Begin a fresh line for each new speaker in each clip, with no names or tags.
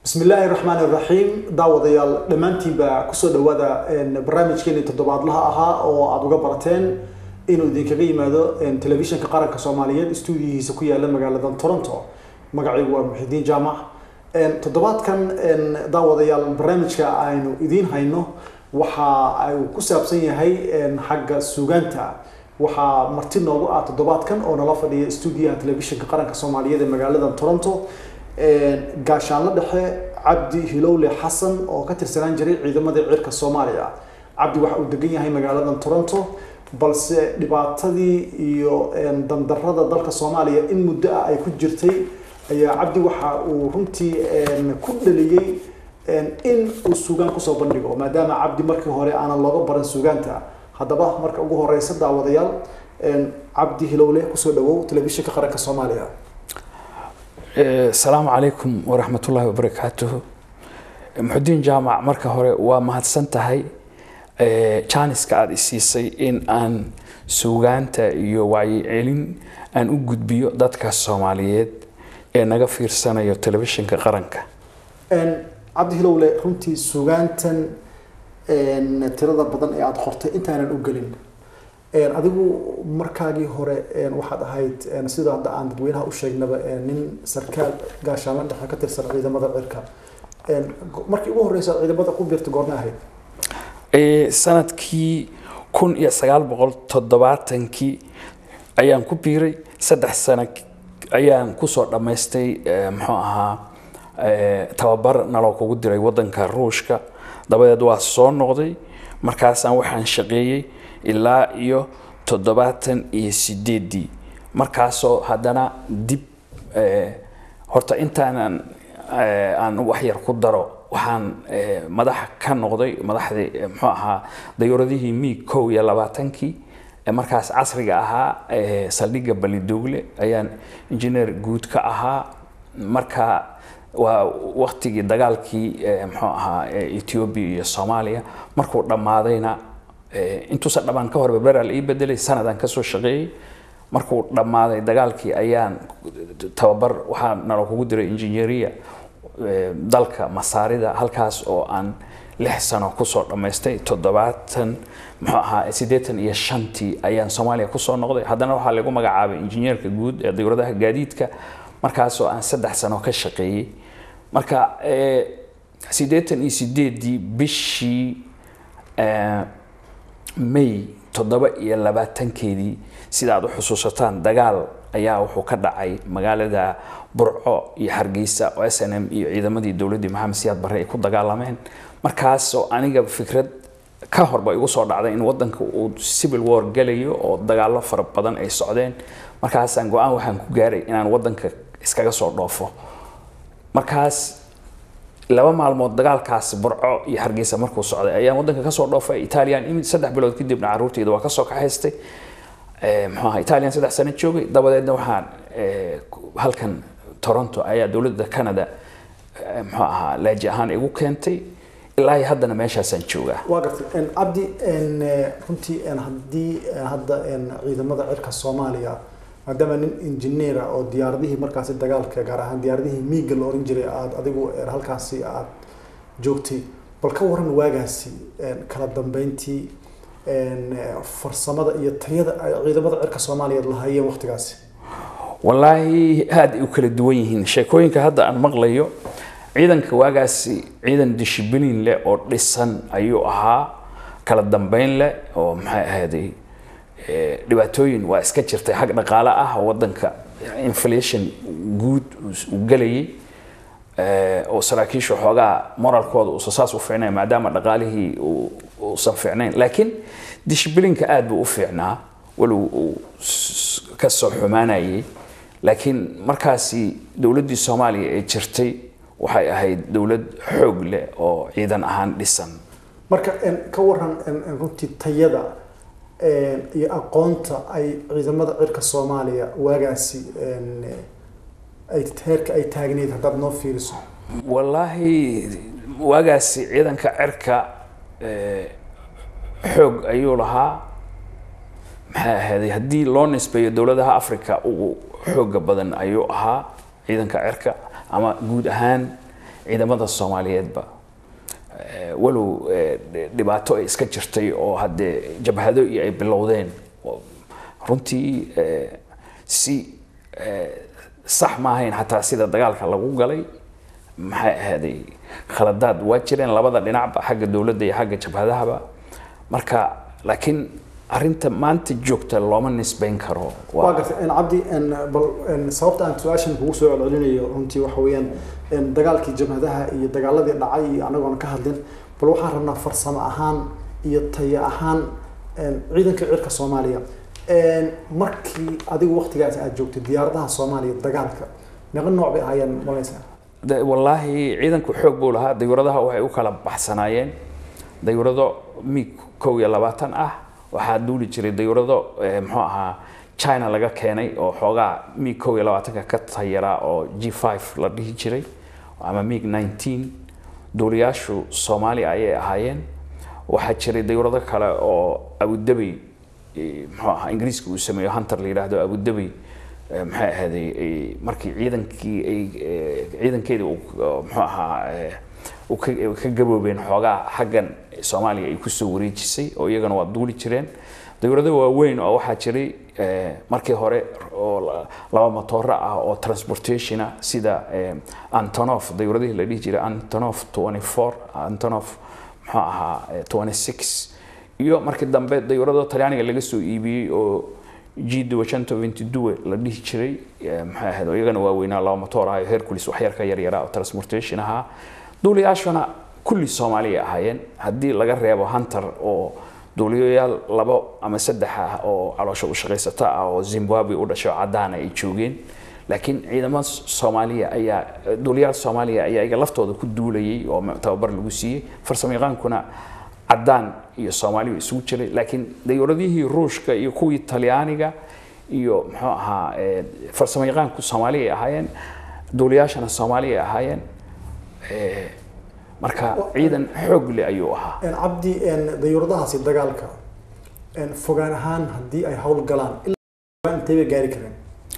bismi illaahi raxmaan iraxiim daawadayaal dhammaantiinba kusoo dhawaada barnaamijkeeni toddobaadlaha ahaa oo aada uga barateen inuu idinkaga yimaado telefishinka qaranka soomaaliyeed stuudiyihiisa ku yaala magaalada toronto magacaygu waa muxidiin jaamac toddobaadkan daawadayaal barnaamijka aynu idiin hayno waxa uu ku saabsan yahay xagga suugaanta waxaa marti noogu ah toddobaadkan oo nala fadhiya stuudiyaha telefishinka qaranka soomaaliyeed ee magaalada toronto gaashaanlo dhexe cabdi hilowle xasan oo ka tirsanaan jiray ciidamadii cirka soomaaliya cabdi waxa uu degan yahay magaalada toronto balse dhibaatadii iyo dandarada dalka soomaaliya in muddo ah ay ku jirtay ayaa cabdi waxa uu runtii ku dhaliyey in uu suugaan kusoo bandhigo maadaama cabdi markii hore aanan looga baran suugaanta haddaba marka ugu horeysa daawadayaal cabdi hilowle kusoo dhawow telefishinka qaranka soomaaliya
asalaamu calaykum waraxmatullaahi wabarakaatuhu muxudiin jaamac marka hore waa mahadsan tahay jaaniska aada isiisay in aan suugaanta iyo wacyicelin aan u gudbiyo dadka soomaaliyeed ee naga fiirsanayo telefishinka qaranka
cabdi hilowle runtii suugaantan tirada badan ee aada qortay intaanan u gelin adigu markaagii hore waxaad ahayd sida hadda aan dadweynaha u sheegnaba nin sarkaal gaashaanla dhexe ka tirsan ciidamada cirka markii ugu horeysa ciidamada ku biirta goorma ahayd
sanadkii kun iyo sagaal boqol toddobaatankii ayaan ku biiray saddex sano ayaan kusoo dhammaystay muxuu ahaa tababar naloo kugu diray wadanka ruushka dabadeed waa soo noqday markaasaan waxaan shaqeeyey ilaa iyo toddobaatan iyo sideedii markaasoo haddana dib horta intaanan aan waxyar ku daro waxaan madax ka noqday madaxdii muxuu ahaa dayuuradihii miig kow iyo labaatankii markaas casriga ahaa saldhigga balidoogle ayaan injineer guud ka ahaa marka waa waktigii dagaalkii muxuu ahaa ethiopia iyo soomaaliya markuu dhammaadayna intuusan dhammaan ka hor berberaal ii bedelay sanadaan kasoo shaqeeyey markuu dhammaaday dagaalkii ayaan tababar waxaa nalo kugu diray injineeriya dalka masaarida halkaas oo aan lix sano kusoo dhammaystay toddobaatan muxuu ahaa siddeetan iyo shantii ayaan soomaaliya kusoo noqday haddana waxaa lagu magacaabay injineerka guud ee dowladaha gaadiidka markaasoo aan saddex sano ka shaqeeyey marka siddeetan iyo sideedii bishii may toddoba iyo labaatankeedii sida aad u xusuusataan dagaal ayaa wuxuu ka dhacay magaalada burco iyo hargeysa oo s n m iyo ciidamadii dowladdii maxamed siyaad barre ay ku dagaalameen markaasoo aniga fikrad ka horba igu soo dhacday in wadanka uu civil war galayo oo dagaallo fara badan ay socdeen markaasaan go-aan waxaan ku gaaray inaan wadanka iskaga soo dhoofo markaas laba maalmood dagaalkaas burco iyo hargeysa markuu socday ayaan wadanka kasoo dhoofay italian imid saddex bilood kadibna caruurteyda waa kasoo kaxaystay mxuaha italian saddex sano joogay dabadeedna waxaan halkan toronto ayaa dowladda canada mxuu ahaa laaji ahaan igu keentay ilaa haddana meeshaasaan joogaa
waa gartay cabdi runtii haddii hadda ciidamada cirka soomaaliya maadaama nin injineera oo diyaaradihii markaasi dagaalka gaar ahaan diyaaradihii miiga la oran jiray aad adigu halkaasi aad joogtay bal ka waran waagaasi kala dambeyntii farsamada iyo tayada ay ciidamada cirka soomaaliyeed lahayeen waqtigaasi
wallaahi aada ay u kala duwan yihiin sheekooyinka hadda aan maqlayo ciidanka waagaasi ciidan dishibilin leh oo dhisan ayuu ahaa kala dambeyn leh oo maxay ahayday dhibaatooyin waa iska jirtay xag dhaqaale ah wadanka inflation guud uu gelayay oo saraakiisha xoogaa moralkooda uusan saas u fiicnayn maadaama dhaqaalihii uusan fiicnayn laakiin dishibilinka aada buu u fiicnaa walow uu ka soo xumaanayay laakiin markaasi dowladdii soomaaliya ee jirtay waxay ahayd dowlad xoog leh oo ciidan ahaan dhisan
marka ka waran runtii tayada iyo aqoonta ay ciidamada cirka soomaaliya waagaasi ay heerka ay taagneyd haddaad noo fiiriso
wallaahi waagaasi ciidanka cirka xoog ayuu lahaa maxay ahaaday haddii loo nisbeeyo dowladaha africa ugu xooga badan ayuu ahaa ciidanka cirka ama guud ahaan ciidamada soomaaliyeedba Eh, walow eh, dhibaato ay iska jirtay oo haddee jabhado iyo ay bilowdeen oo runtii eh, si eh, sax ma ahayn xataa sida dagaalka lagu galay maxay ahaaday khaladaad waa jireen labada dhinacba xagga dowladda iyo xagga jabhadahaba marka laakiin arinta maanta joogta looma nisbayn karo
waa gartay en cabdi en bal en sababta aan su-aashan kugu soo celcelinayo runtii waxa weeyaan en dagaalkii jabhadaha iyo dagaaladii dhacay iyo anagoon ka hadlin bal waxaan rabnaa farsamo ahaan iyo tayo ahaan en ciidanka cirka soomaaliya en markii adigu waqtigaas aad joogtay diyaaradaha soomaaliya dagaalka meeqa nooc bay ahaayeen malaysaa
De- wallaahi ciidanku xoog buu lahaa dayuuradaha waxay u kala baxsanaayeen dayuurado mig kow iyo labaatan ah waxaa duuli jiray dayuurado eh, muxuu ahaa china laga keenay oo xoogaa mig kow iyo labaatanka ka tayaraa oo g five la dhihi jiray ama mig nineteen duuliyaashu soomaaliya ayay ahaayeen waxaa jiray dayuurado kale oo abudabi eh, muxuu ahaa ingiriiska uu sameeyo hunter la yidhaahdo abudabi eh, maxay ahaaday eh, markii ciidankii ay eh, ciidankeedii uu eh, muxuu ahaa eh, uu ka ay ka gaboobeen xoogaa xaggan soomaaliya ay kusoo wareejisay oo iyagana waa duuli jireen dowlado waaweyn oo waxaa jiray eh, markii hore oo la- laba matooro ah oo transportation ah sida eh, antonov dowladihii la dhihi jiray antonov 24 antonov muxuu ahaa eh, 26 iyo markii dambe dowlado talyaaniga laga soo iibiyey oo g duwe la dhihi jiray eh, maxay ahayd oo iyagana waaweynaa laba matoor ah hercules waxyar ka yaryara oo transportation ahaa duuliyaashuna kulli soomaaliya ahaayeen haddii laga reebo hunter oo duuliyayaal labo ama saddex ah oo caloosha u shaqaysata ah oo zimbabwe u dhashay oo caddaana ay joogeen laakiin ciidamada soomaaliya ayaa duuliyaal soomaaliya ayaa iyaga laftooda ku duulayay oo tababar lagu siiyey farsamayaqaankuna caddaan iyo soomaaliya isugu jiray laakiin dayuuradihii ruushka iyo kuwii talyaaniga iyo muxuu ahaa eh, farsamayaqaanku soomaaliya ay ahaayeen duuliyaashana soomaaliya ay ahaayeen Eh, marka ciidan xoog leh ayuu ahaa
en cabdi en dayuuradahaasi dagaalka en fogaan ahaan haddii ay hawl galaan ilaa intay bay gaari kareen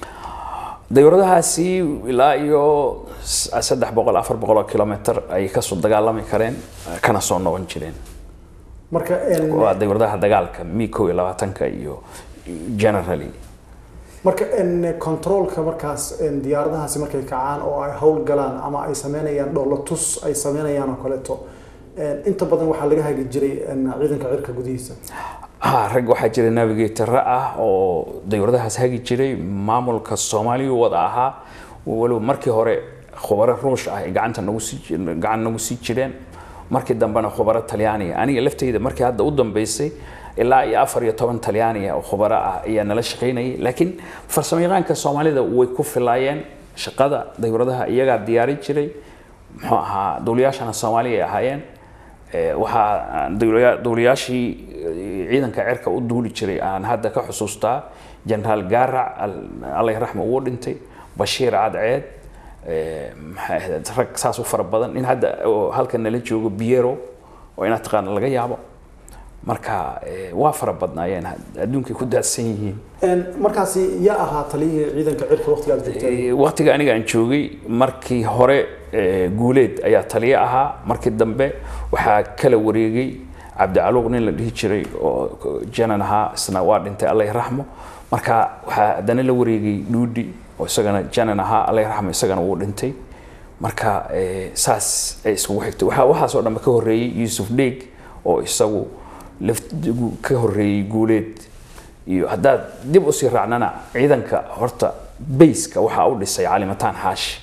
dayuuradahaasi ilaa iyo s- saddex boqol afar boqol oo kilomitr ayay kasoo dagaalami kareen kana soo noqon jireen
marka en
waa dayuuradaha dagaalka mi kow iyo labaatanka iyo generally
marka en controlka markaas en diyaaradahaasi markay kacaan oo ay hawl galaan ama ay sameynayaan dhoolatus ay sameynayaan oo kaleeto en inta badan waxaa laga hagi jiray en ciidanka cirka gudihiisa
ha rag waxaa jira navigator ah oo dayuuradahaas hagi jiray maamulka soomaaliya wada ahaa walow markii hore khubaro ruush ah ay gacanta nagu sii ji- gacan nagu sii jireen markii dambena khubaro talyaaniga aniga laftayda markii hadda u dambeysay ilaa iyo afar iyo toban talyaaniga oo khubaro ah ayaa nala shaqaynayay laakiin farsamayaqaanka soomaalida way ku filaayeen shaqada dayuuradaha iyagaa diyaari jiray muxuu ahaa duuliyaashana soomaaliya ay ahaayeen Eh, waxaa dowlaya- dowlayaashii eh, ciidanka cirka u duuli jiray aan hadda ka xusuustaa generaal gaarac al- allah raxma uu dhintay bashiir cadceed eh, maxay ahayd rag saas u fara badan in hadda oo halka nala joogo biero oo inaad taqaana laga yaabo marka eh, waa fara badnaayeen adduunkay ku daadsan yihiin
en markaasi yaa ahaa taliyihii ciidanka cirka waqtigaad joogteen
Eh, waqtiga aniga aan joogay markii hore eh, guuleed ayaa taliye ahaa markii dambe waxaa kala wareegay cabdicaluuq nin la dhihi jiray oo janan ahaa isna waa dhintay allah raxmo marka waxaa haddana la wareegay dhuudhi oo isagana janan ahaa allah raxmo isagana wuu dhintay marka eh, saas ay iskugu xigtay waxaa waxaasoo dhanba ka horreeyey yuusuf dheeg oo isagu laf- ka horreeyey guuleed iyo haddaad dib usii raacnana ciidanka horta bayska waxaa u dhisay calimataan xaashi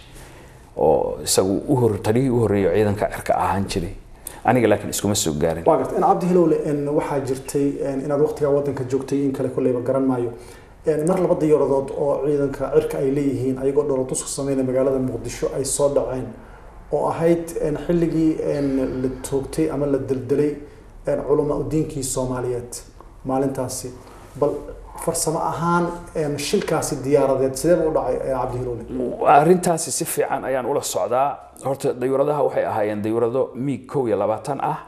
oo isagu u hor taliyihii u horreeyay oo ciidanka cirka ahaan jiray aniga laakiin iskuma soo gaarin
waa garta en cabdi hilowle en waxaa jirtay en inaad waqtigaa wadanka joogtay in kale kolleyba garan maayo en mar laba diyaaradood oo ciidanka cirka ay leeyihiin ayagoo dhoolatus ku sameynaya magaalada muqdisho ay soo dhaceen oo ahayd en xilligii en la toogtay ama la deldelay en culamaa udiinkii soomaaliyeed maalintaasi bal farsamo ahaan en shilkaasi diyaaradeed sidee u dhacay eh, cabdi hilowle
arrintaasi si fiican ayaan ula socdaa horta dayuuradaha waxay ahaayeen dayuurado miig kow iyo labaatan ah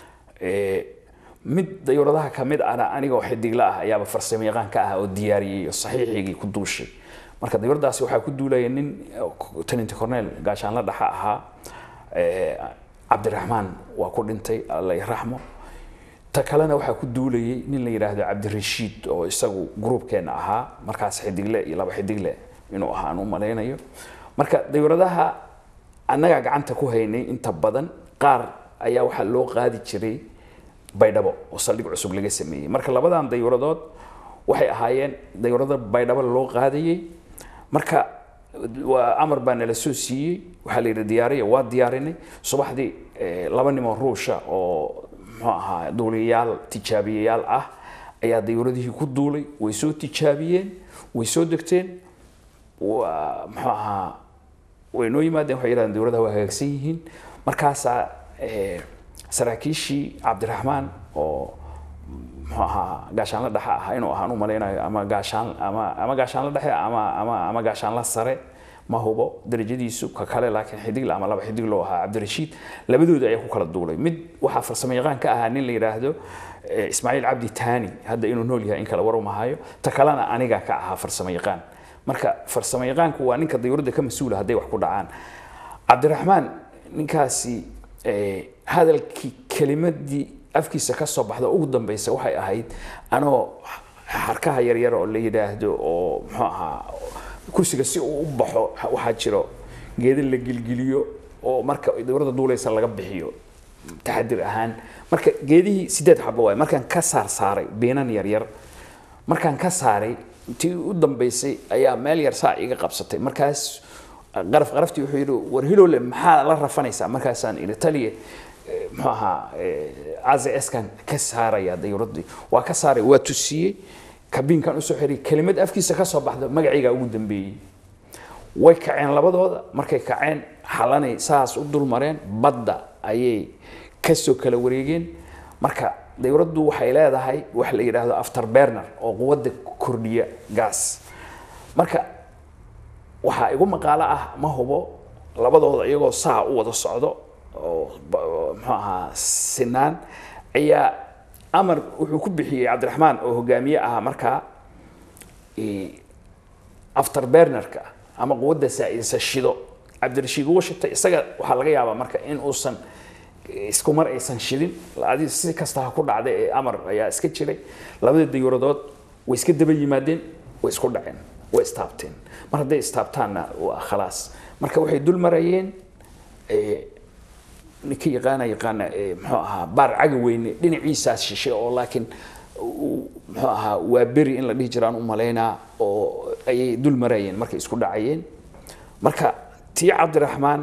Eh, mid dayuuradaha ka mid ana anigoo xidigla ah ayaaba farsamo yaqaan ka ah oo diyaariyey oo saxiixigii ku duushay marka dayuuradaasi waxaa ku duulaya nin tenant cornel gaashaanla dhaxa ahaa eh, cabdiraxmaan waa ku dhintay alla raxmo ta kalena waxaa ku duulayay nin la yidhaahdo cabdirashiid oo isagu gruubkeena ahaa markaas xidigle iyo laba xidigle inuu ahaa aan u malaynayo marka dayuuradaha annagaa gacanta ku haynay inta badan qaar ayaa waxaa loo qaadi jiray baydhabo oo saldhig cusub laga sameeyey marka labadan dayuuradood waxay ahaayeen dayuurada baydhabo loo qaadayey marka waa amar baa nala soo siiyey waxaa la yidhi diyaariya waa diyaarinay subaxdii eh, laba nimoo ruusha oo muxuu ahaa duuliyayaal tijaabiyayaal ah ayaa dayuuradihii ku duulay way soo tijaabiyeen way soo degteen waa muxuu ahaa way noo yimaadeen waxay yidhahdeen dowladaha waa hagaagsan yihiin markaasaa eh, saraakiishii cabdiraxmaan oo muxuu ahaa gaashaanla dhexe ahaa inuu ahaan u malaynayo ama gaashaan ama ama gaashaanla dhexe ama ama ama gaashaanla sare ma hubo darajadiisu ka kale laakiin xidigle ama laba xidig loo ahaa cabdirashiid labadooda ayaa ku kala duulay mid waxaa farsamo yaqaan ka ahaa nin la yidhaahdo eh, ismaaciil cabdi taani hadda inuu nool yahay in kale war umahayo ta kalena aniga ka ahaa farsamo yaqaan marka farsamo yaqaanku waa ninka dayuuradda ka mas-uula hadday wax ku dhacaan cabdiraxmaan ninkaasi eh, hadalkii kelimadii afkiisa ka soo baxda ugu dambeysa waxay ahayd anoo harkaha yaryar oo la yidhaahdo oo muxuu ahaa kursiga si uu u baxo waxaa jiro geeda la gilgiliyo oo marka dowladda duuleysa laga bixiyo taxadir ahaan marka geedihii sideed xabo waay markaan ka saar saaray beenan yaryar markaan ka saaray intii u dambeysay ayaa meel yar saa iga qabsatay markaas qaraf qaraftii wuxuu yidhi war hilowle maxaa la rafanaysaa markaasaan idhi taliye eh, muxuu ahaa azskan ka saaraya dayuuraddii waa ka saaray waa tusiyey kabiinkan usoo xiriyay kelimad afkiisa ka soo baxda magacaygaa ugu dambeeyey way kaceen labadooda markay kaceen xalanay saas u dul mareen badda ayay kasoo kala wareegeen marka dayuraddu waxay leedahay wax la yidhaahdo after burner oo quwadda kordhiya gaas marka waxaa igu maqaalo ah ma hubo labadooda iyagoo saa u wada socdo oo ba- oo muxuu ahaa sinaan ayaa amar wuxuu ku bixiyey cabdiraxmaan oo hogaamiye ahaa markaa eh, after burnerka ama quwadda saa'idisa shido cabdirashiid wuu shitay isaga waxaa laga yaabaa marka in uusan isku mar aysan shidin adi si kasta ha ku dhacda ee amar ayaa iska jiray labada dayuuradood way iska daba yimaadeen way isku dhaceen way istaabteen mar hadday istaabtaanna waa khalaas marka waxay dul marayeen eh, ninka yaqaana yaqaana eh, muxuu ahaa baar caga weyne dhinaciisaas shishe oo laakiin uu- muxuu ahaa waa beri in la dhihi jiraan u malaynaa oo ayay dul marayeen markay isku dhacayeen marka tii cabdiraxmaan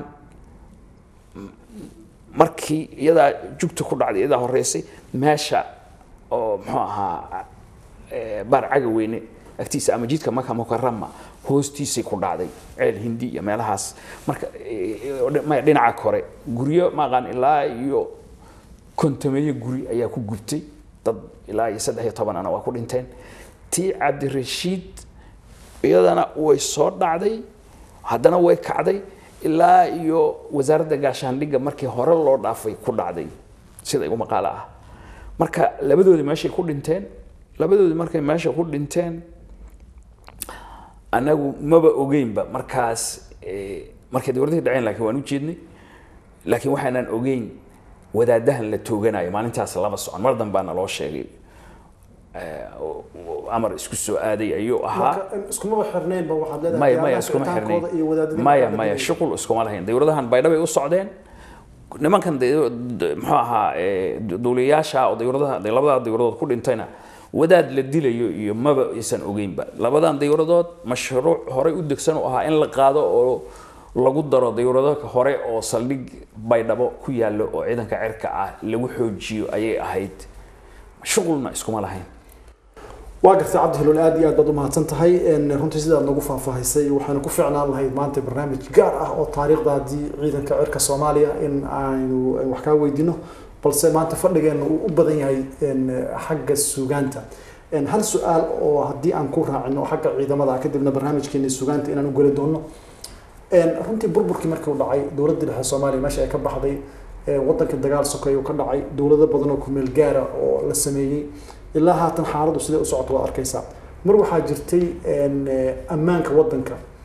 markii iyadaa jugta ku dhacday iyadaa horeysay meesha oo muxuu ahaa eh, baar caga weyne agtiisa ama jidka maka mukarama hoostiisay ku dhacday ceel hindi iyo meelahaas marka eh, maya dhinaca kore guryo maaqaan ilaa iyo kontameeyo guri ayaa ku gubtay dad ilaa iyo saddex iyo toban ana waa ku dhinteen tii cabdirashiid iyadana way soo dhacday haddana way kacday ilaa iyo wasaaradda gaashaandhigga markii hore loo dhaafay ku dhacday sida igu maqaalo ah marka labadoodii meeshay ku dhinteen labadoodii markay meesha ku dhinteen anagu maba ogeynba markaas eh, markay dowladihii dhaceen laakiin waan u jeednay laakiin waxaanan ogeyn wadaadahan la tooganayo maalintaas lama socon mar danbaana loo sheegay eh, oo- oo amar isku soo aaday ayuu ahaa
marka iskumaba xirnaynba waxaad leedahay
maya maya
diyaaradaha
iskuma
kicitaankooda iyo
xirnayn
wadaadadii
maya
markaa
maya
dhigayay.
shuqul iskuma lahayn dowladahan baydhabay u socdeen nimankan de- de- muxuu ahaa eh, duuliyayaasha oo dowladaha de labada dowladood ku dhintayna wadaad la dilayo iyo maba aysan ogeynba labadan dowladood mashruuc horey u degsan u ahaa in la qaado oo lagu daro dowlado hore oo saldhig baydhabo ku yaallo oo ciidanka cirka ah lagu xoojiyo ayay ahayd shuqulna iskuma lahayn
waa gartay cabdi hilool aad iyo aad baad u mahadsan tahay Een, runtii sidaad nagu faahfaahisay waxaanu ku ficnaan lahayd maanta barnaamij gaar ah oo taariikhda haddii ciidanka cirka soomaaliya in aynu wax kaa weydiino balse maanta fadhigeena uu u badan yahay een, xagga sugaanta Een, hal su-aal oo haddii aan ku raacino xagga ciidamada kadibna barnaamijkeena sugaanta inaan u geli doono Een, runtii burburkii markii uu dhacay dowladda dhexe soomaaliya meesha ay ka baxday ee, wadanka dagaal sokeeye uu ka dhacay dowlado badan oo ku meel gaara oo la sameeyey ilaa haatan xaaladdu siday u socoto waa arkaysaa mar waxaa jirtay een, eh, ammaanka wadanka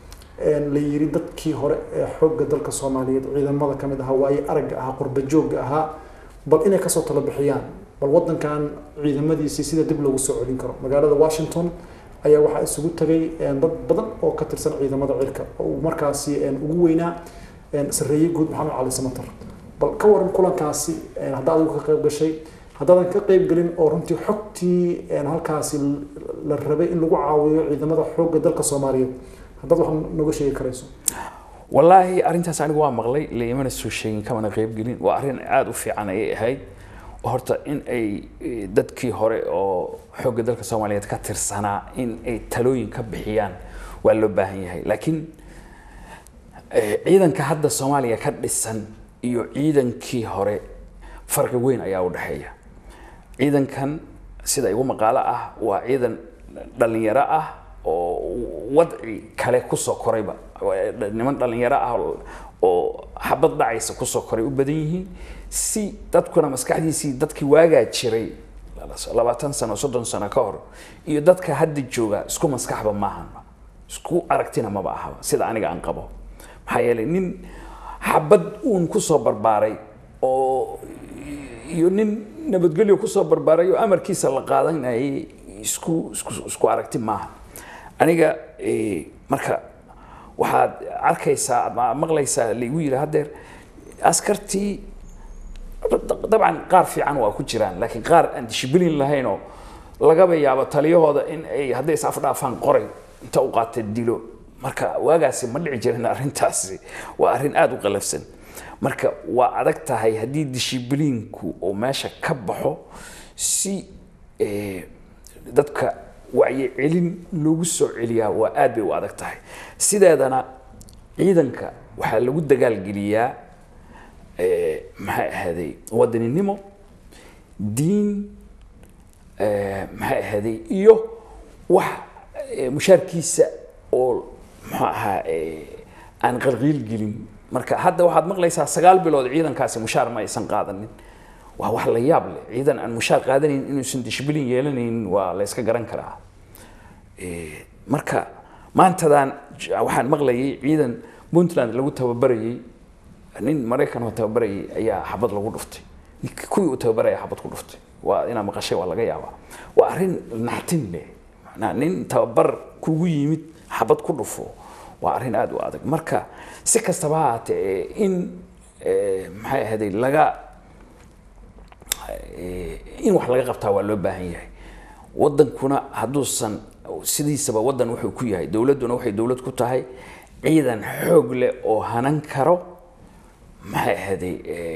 la yiri dadkii hore ee xoogga dalka soomaaliyeed ciidamada ka mid ahaa waaye aragga ahaa qurba joogga ahaa bal inay kasoo tala bixiyaan bal wadankan ciidamadiisii sida dib loogu soo celin karo magaalada washington ayaa waxaa isugu tagay dad badan oo ka tirsan ciidamada cirka oo uu markaasi ugu weynaa sareeye guud maxamed cali samatar bal ka waran kulankaasi haddaa adigu ka qayb gashay haddaadan ka qayb gelin oo runtii xogtii halkaasi la rabay in lagu caawiyo ciidamada xoogga dalka soomaaliyeed haddaad wax nooga sheegi karayso
wallaahi arrintaas anigu waa maqlay laimana soo sheegin kamana qayb gelin waa arrin aada u fiican ayay ahayd horta in ay dadkii hore oo xoogga dalka soomaaliyeed ka tirsanaa in ay talooyin ka bixiyaan waa loo baahan yahay laakiin ciidanka hadda soomaaliya ka dhisan iyo ciidankii hore farqi weyn ayaa u dhexeeya ciidankan sida igu maqaalo ah waa ciidan dhalinyaro ah oo wadci kale kusoo korayba niman dhalinyaro ah oo xabad dhacaysa kusoo koray u badan yihiin si dadkuna maskaxdiisii dadkii waagaa jiray labaatan sano soddon sano ka hor iyo dadka hadda jooga isku maskaxba maahan isku aragtina maba ahaba sida aniga aan qabo maxaa yeelay nin xabad uun kusoo barbaaray oo iyo nin nabadgelyo kusoo barbaaray oo amarkiisa la qaadanayay isku isku isku aragti maaha aniga marka waxaad arkaysaa ama maqlaysaa laigu yidhi haddeer askartii dabcan qaar fiican waa ku jiraan laakiin qaar aan dishibilin lahaynoo lagaba yaabo taliyahooda in ay hadday is afdhaafaan qoray inta u qaata dilo marka waagaasi ma dhici jirin arrintaasi waa arrin aada u qalafsan marka waa adag tahay haddii dishibiliinku uu meesha ka baxo si dadka wacyicelin loogu soo celiyaa waa aad bay u adag tahay sideedana ciidanka waxaa lagu dagaalgeliyaa maxay ahaaday wadaninimo diin maxay ahaaday iyo wax mushaarkiisa oo muxuu ahaa aan qalqiil gelin marka hadda waxaad maqlaysaa sagaal bilood ciidankaasi mushaar ma aysan qaadanin waa wax la yaab leh ciidan aan mushaar qaadanayn inuusan dishbilin yeelanayn waa la yska garan karaa marka maantadan waxaan maqlayay ciidan puntland lagu tababarayay nin maraykan oo tababarayay ayaa xabad lagu dhuftay kuwii uu tababaraya xabad ku dhuftay waa inaa maqashay waa laga yaabaa waa arrin naxtin leh macnaa nin tababar kugu yimid xabad ku dhufo waa arrin aada u adag marka si kastaba ha haatee in maxay ahayday laga in wax laga qabtaa waa loo baahan yahay wadankuna hadduusan sidiisaba wadan wuxuu ku yahay dowladduna waxay dowlad ku tahay ciidan xoog leh oo hanan karo maxay ahayday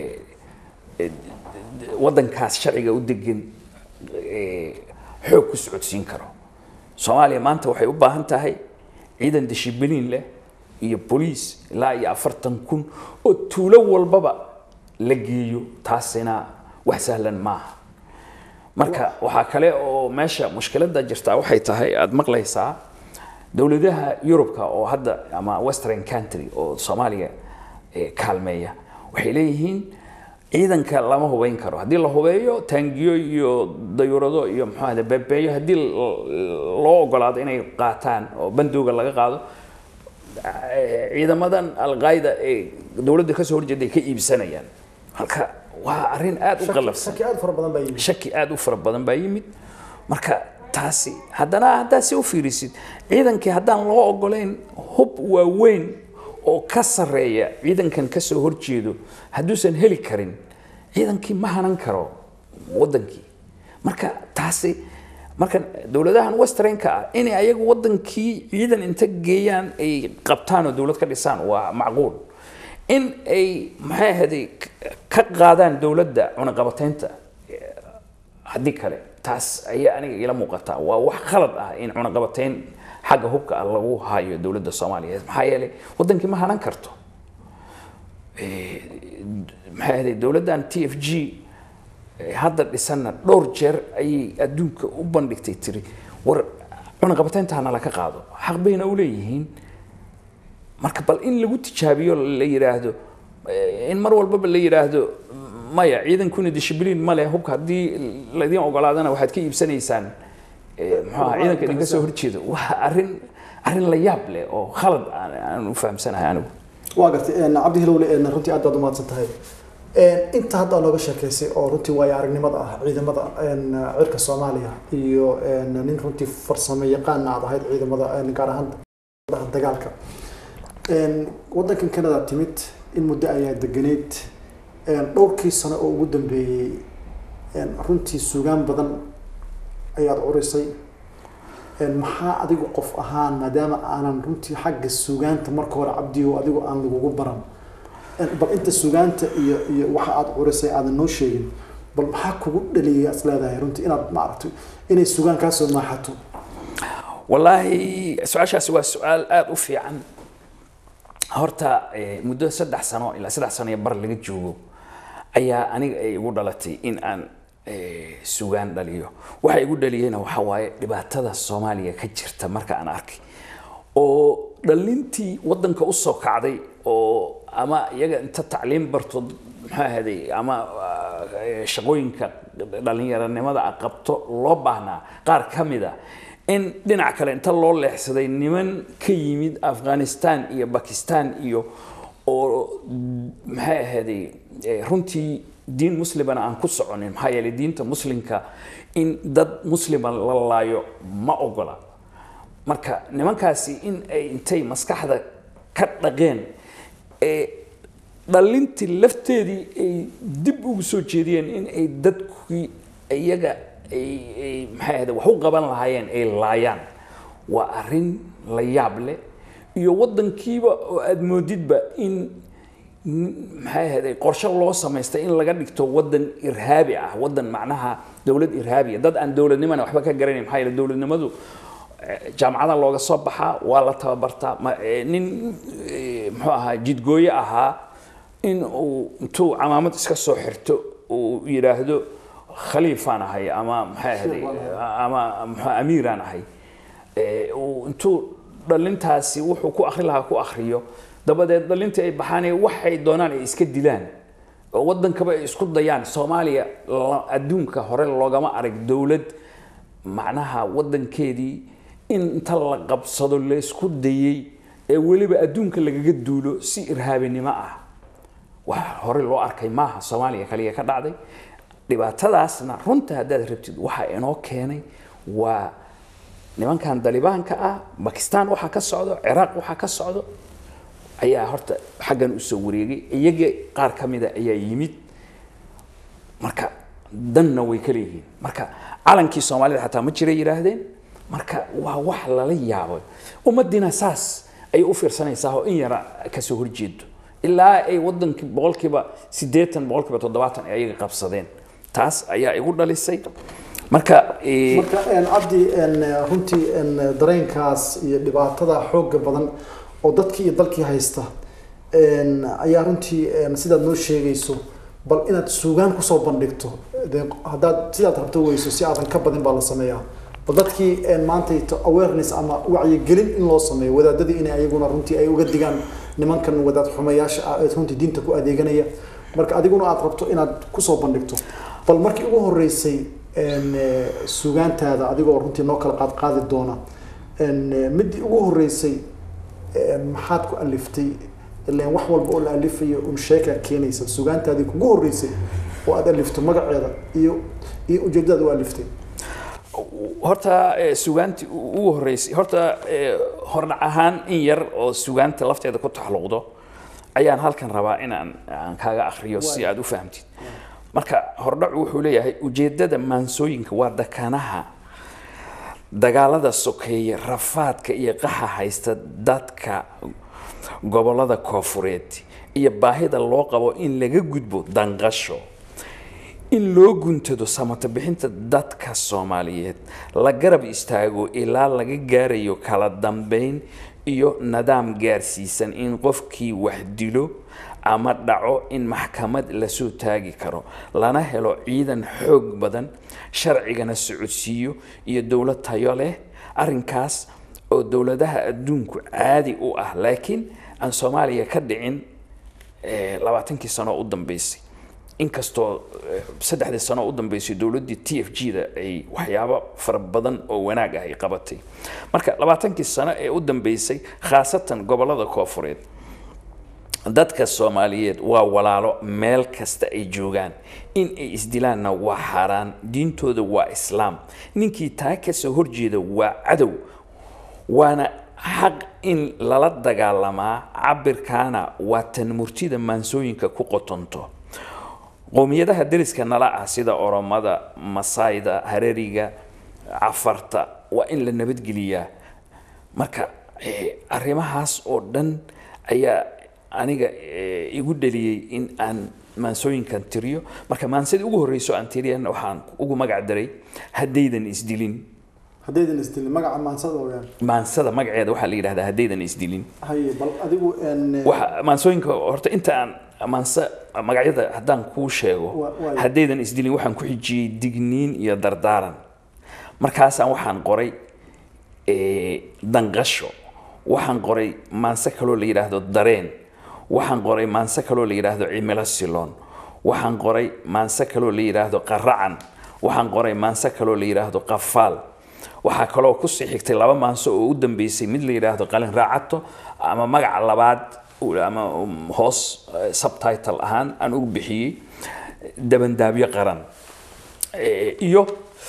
wadankaas sharciga u degan xoog ku socodsiin karo soomaaliya maanta waxay u baahan tahay ciidan dishibiliin leh iyo boliis ilaa iyo afartan kun oo tuulo walbaba la geeyo taasina wax sahlan maaha marka waxaa kale oo meesha mushkiladda jirtaa waxay tahay aada maqlaysaa dowladaha yurubka oo hadda ama western country oo soomaaliya kaalmeeya waxay leeyihiin ciidanka lama hubeyn karo haddii la hubeeyo taangiyo iyo dayuurado iyo muxuu ahda beebeeyo haddii loo ogolaado inay qaataan oo bandooga laga qaado ciidamadan alqaayda ee dowladda kasoo horjeeda ay ka iibsanayaan halka waa arrin aada u qalafsan
shaki aad fara badan baa yimid
shaki aada u fara badan baa yimid marka taasi haddana haddaad si u fiirisid ciidankii haddaan loo ogolayn hub waaweyn oo ka sarreeya ciidankan ka soo horjeedo hadduusan heli karin ciidankii ma hanan karo wadankii marka taasi marka dowladahan westernka ah inay ayagu wadankii ciidan inta geeyaan ay qabtaan oo dowlad ka dhisaan waa macquul in ay maxay ahayday ka qaadaan dowladda cunaqabateynta haddii kale taas ayaa aniga ila muuqataa waa wax khalad ah in cunaqabateyn xagga hubka ah lagu hayo dowladda soomaaliyeed maxaa yeelay wadankii ma hanan karto maxay ahday dowladdan t f g hadda dhisanna dhowr jeer ayay adduunka u bandhigtay tiri war cunaqabateynta hana laga qaado xaq bayna u leeyihiin marka bal in lagu tijaabiyo la yidhaahdo in mar walbaba la yidhaahdo maya ciidankuna dishibiliin ma leh hubka haddii laydin ogolaadana waxaad ka iibsanaysaan muxuu ahaa ciidanka idinka soo horjeedo waa arrin arrin la yaab leh oo khalad aan aan u fahamsanahay anigu
waa gartay cabdi hilowle runtii aad baad umahadsan tahay inta hadda nooga sheekeysay oo runtii waayo aragnimada ah ciidamada cirka soomaaliya iyo nin runtii farsamo yaqaan aad ahayd ciidamada gaar ahaan dagaalka wadankan canada timid in muddo ayaa deganeyd dhowrkii sano oo ugu dambeeyey runtii sugaan badan ayaad curisay maxaa adigu qof ahaan maadaama aanan runtii xagga sugaanta marka hore cabdiyo adigu aan lagugu baran bal inta sugaanta iyo iyo waxa aad curisay aadan noo sheegin bal maxaa kugu dhaliyay as leedahay runtii inaad maaragtay inay sugaan kaa soo maaxato
wallaahi su-aashaasi waa su-aal aada u fiican horta muddo saddex sano ilaa saddex sano iyo bar laga joogo ayaa aniga ay igu dhalatay in aan sugaan dhaliyo waxa igu dhaliyeyna waxa waaye dhibaatada soomaaliya ka jirta marka aan arkay oo dhalintii wadanka usoo kacday oo ama iyaga inta tacliim barto maxaa ahday ama shaqooyinka dhalinyaranimada a qabto loo baahnaa qaar ka mid a in dhinac kale inta loo leexsaday niman ka yimid afghanistan iyo bakistan iyo oo maxay ahayday runtii diin muslimana aan ku soconin maxaa yeelay diinta muslimka in dad muslima la laayo ma ogola marka nimankaasi in ay intay maskaxda ka dhaqeen ee dhalintii lafteedii ay dib ugu soo jeediyeen in ay dadkii iyaga ay maxay ahayde wax u qaban lahaayeen ay laayaan waa arrin la yaab leh iyo waddankiiba oo aada moodidba in maxay ahayde qorshe loo samaystay in laga dhigto waddan irhaabi ah waddan macnaha dowlad irhaabiya dad aan dowladnimana waxba ka garanayn maxaa yeele dowladnimadu jaamacada looga soo baxaa waa la tababartaa nin muxuu ahaa jidgooye ahaa in uu intuu camaamad iska soo xirto uu yidhaahdo khaliifaan ahay ama maxay ahday ama mxu amiiraan ahay uu intuu dhalintaasi wuxuu ku akri lahaa ku akriyo dabadeed dhalintii ay baxaan waxay doonaan ay iska dilaan oo wadankaba ay isku dayaan soomaaliya adduunka hore loogama arag dowlad macnaha wadankeedii in inta la qabsado laysku dayey ee weliba adduunka lagaga duulo si irhaabinimo ah wax hore loo arkay maaha soomaaliya kaliya ka dhacday dhibaatadaasna runta haddaad rabtid waxa inoo keenay waa nimankan dalibaanka ah bakistan waxaa ka socdo ciraaq waxaa ka socdo ayaa horta xaggan usoo wareegay iyaga qaar ka mida ayaa yimid marka danna way ka leeyihiin marka calankii soomaalida xataa ma jiray yidhaahdeen marka waa wax lala yaabo ummadiina saas ayay u fiirsanaysaa oo in yara kasoo horjeedo ilaa ay wadankii boqolkiiba siddeetan boqolkiiba toddobaatan ay ayaga qabsadeen taas ayaa igu dhalisay marka
marka cabdi runtii dareenkaas iyo dhibaatada xooga badan oo dadkii iyo dalkii haysta ayaa runtii sidaad noo sheegayso bal inaad suugaan kusoo bandhigto haddaad sidaad rabto weyso si aadan ka badin baa la sameeyaa bal dadkii maanta awareness ama wacyigelin in loo sameeyo wadaadadii inay ayaguna runtii ay uga digaan nimankan wadaad xumayaasha ah ee runtii diinta ku adeeganaya marka adiguna aad rabto inaad kusoo bandhigto bal markii ugu horeysay sugaantaada adigoo runtii noo kala qaad qaadi doona midii ugu horeysay maxaad ku aliftay ilaan wax walba oo la alifayo un sheekaa keenaysa sugaantaadii kugu horeysay oo aad alifto magaceeda iyo iyo ujeedadaad u aliftay
horta sugaantii ugu horeysay horta hordhac ahaan in yar oo sugaanta lafteeda ku taxluqdo ayaan halkan rabaa inaan aan kaaga akriyo si aad u fahamtid marka hordhacu wuxuu leeyahay ujeedada maansooyinka waa dakanaha dagaalada sokeeye rafaadka iyo qaxa haysta dadka gobolada koofureed iyo baahida loo qabo in laga gudbo danqasho in loo guntado samata bixinta dadka soomaaliyeed la garab istaago ilaa laga gaarayo kala dambeyn iyo nidaam gaarsiisan in qofkii wax dilo ama dhaco in maxkamad lasoo taagi karo lana helo ciidan xoog badan sharcigana socodsiiyo iyo dowlad tayo leh arrinkaas oo dowladaha adduunku caadi u ah laakiin aan soomaaliya ka dhicin labaatankii sano u dambeysay inkastoo eh, saddexdii sano u dambeysay dowladdii t f g da ay waxyaabo fara badan oo wanaag ah ay qabatay marka labaatankii sano ee u dambeysay khaasatan gobollada koofureed dadka soomaaliyeed waa walaalo meel kasta ay joogaan in ay isdilaanna waa xaaraan diintooda waa islaam ninkii taa kasoo horjeeda waa cadow waana xaq in lala dagaalamaa cabirkaana waa tan murtida maansooyinka ku qotonto qowmiyadaha deriska nala ah sida oromada masaayda hareriga cafarta waa in la nabadgeliyaa marka eh, arrimahaas oo dhan ayaa aniga eh, igu dhaliyey in aan maansooyinkan tiriyo marka maansadii ugu horreyso aan tiriyan waxaan ugu magac daray haddaydan isdilin
haddaydan isdilin magaca maansada wayaan
maansada magaceeda waxaa la yidhahdaa haddaydan isdilin
haye bal adigu een,
waxa maansooyinka horta inta aan maanse magacyada haddaan kuu sheego
Wa- waayo.
haddaydan isdilin waxaan ku xijiyey digniin iyo dardaaran markaasaan waxaan qoray eh, danqasho waxaan qoray maanse kaloo la yidhaahdo dareen waxaan qoray maanse kaloo la yidhaahdo cimilo siloon waxaan qoray maanse kaloo la yidhaahdo qaracan waxaan qoray maanse kaloo la yidhaahdo qafaal waxaa kaloo kusii xigtay laba maanso oo u dambeysay mid la yidhaahdo qalin raacato ama magaca labaad ama um, hoos eh, subtitle ahaan aan ugu bixiyey dabandaabyo qaran Eh, iyo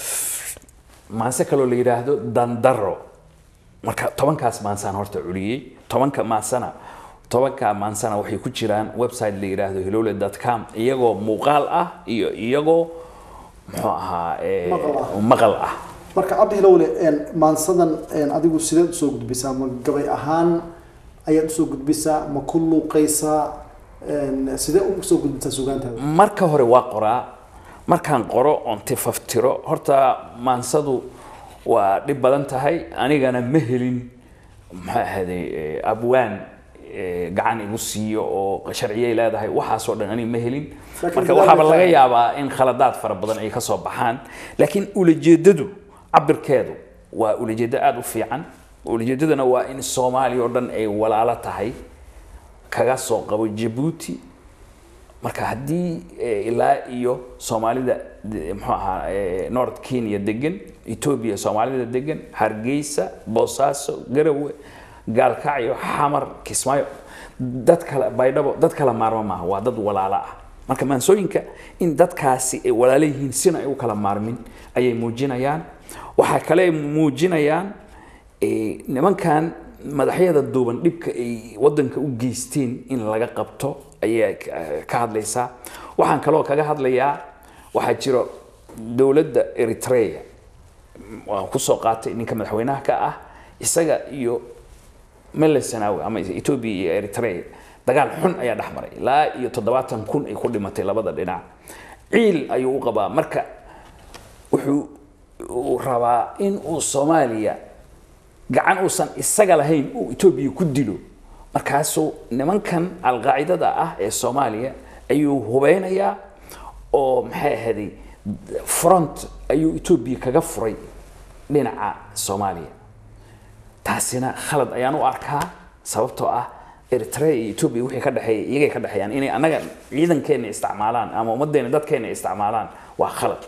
maanse kaloo la yidhaahdo dandaro marka tobankaas maansaan horta culiyey tobanka maansana tobanka maansana waxay ku jiraan website la yidhaahdo hilole com iyagoo muuqaal ah iyo iyagoo muxuu ahaa eh,
Maqal ah.
maqal ah
marka cabdi hilowle een, maansadan een, adigu sideed usoo gudbisaa ma gabay ahaan ayaad usoo gudbisaa ma ku luuqaysaa een, sidee usoo gudbisaa sugaantaada
marka hore waa qoraa markaan qoro oon tifaftiro horta maansadu waa dhib badan tahay anigana ma helin maxaa ahaaday eh, abwaan eh, gacan igu siiyo oo sharciyay leedahay waxaasoo dhan aniga ma helin
Laakiin
marka
bilaabay
waxaaba laga
tahay.
yaabaa in khaladaad fara badan ay ka soo baxaan laakiin ulajeedadu cabirkeedu waa ulajeedo aada u fiican ulajeedaduna waa in soomaaliya oo dhan ay walaalo tahay kaga soo qabo jabuuti marka haddii eh, ilaa iyo soomaalida de- muxuu ahaa eh, north kenya degan ethiopia soomaalida degan hargeysa boosaaso garowe gaalkacyo xamar kismaayo dad kale baydhabo dad kala maarmo maaha waa dad walaalo ah marka maansooyinka in dadkaasi ay walaalo yihiin sina ay u kala maarmin ayay muujinayaan waxaa kale ay muujinayaan eh, nimankan madaxyada duuban dhibka ay wadanka u geysteen in laga qabto ayaa ka- ka hadlaysaa waxaan kaloo kaga hadlayaa waxaa jiro dowladda eritrea waan kusoo qaatay ninka madaxweynaha ka ah isaga iyo mele sanawi ama ethiopia iyo eritrea dagaal xun ayaa dhex maray ilaa iyo toddobaatan kun ay ku dhimatay labada dhinac ciil ayuu u qabaa marka wuxuu uu rabaa in uu soomaaliya gacan uusan isaga lahayn uu etoobiya ku dilo markaasuu nimankan alqaacidada ah ee soomaaliya ayuu hubeynayaa oo maxay ahaday front ayuu etoobiya kaga furay dhinaca soomaaliya taasina khalad ayaan u arkaa sababtoo ah eritrea iyo etoobiya wixii ka dhexeeya iyagay ka dhexeeyaan inay annaga ciidankeena isticmaalaan ama ummaddeena dadkeena isticmaalaan waa khalad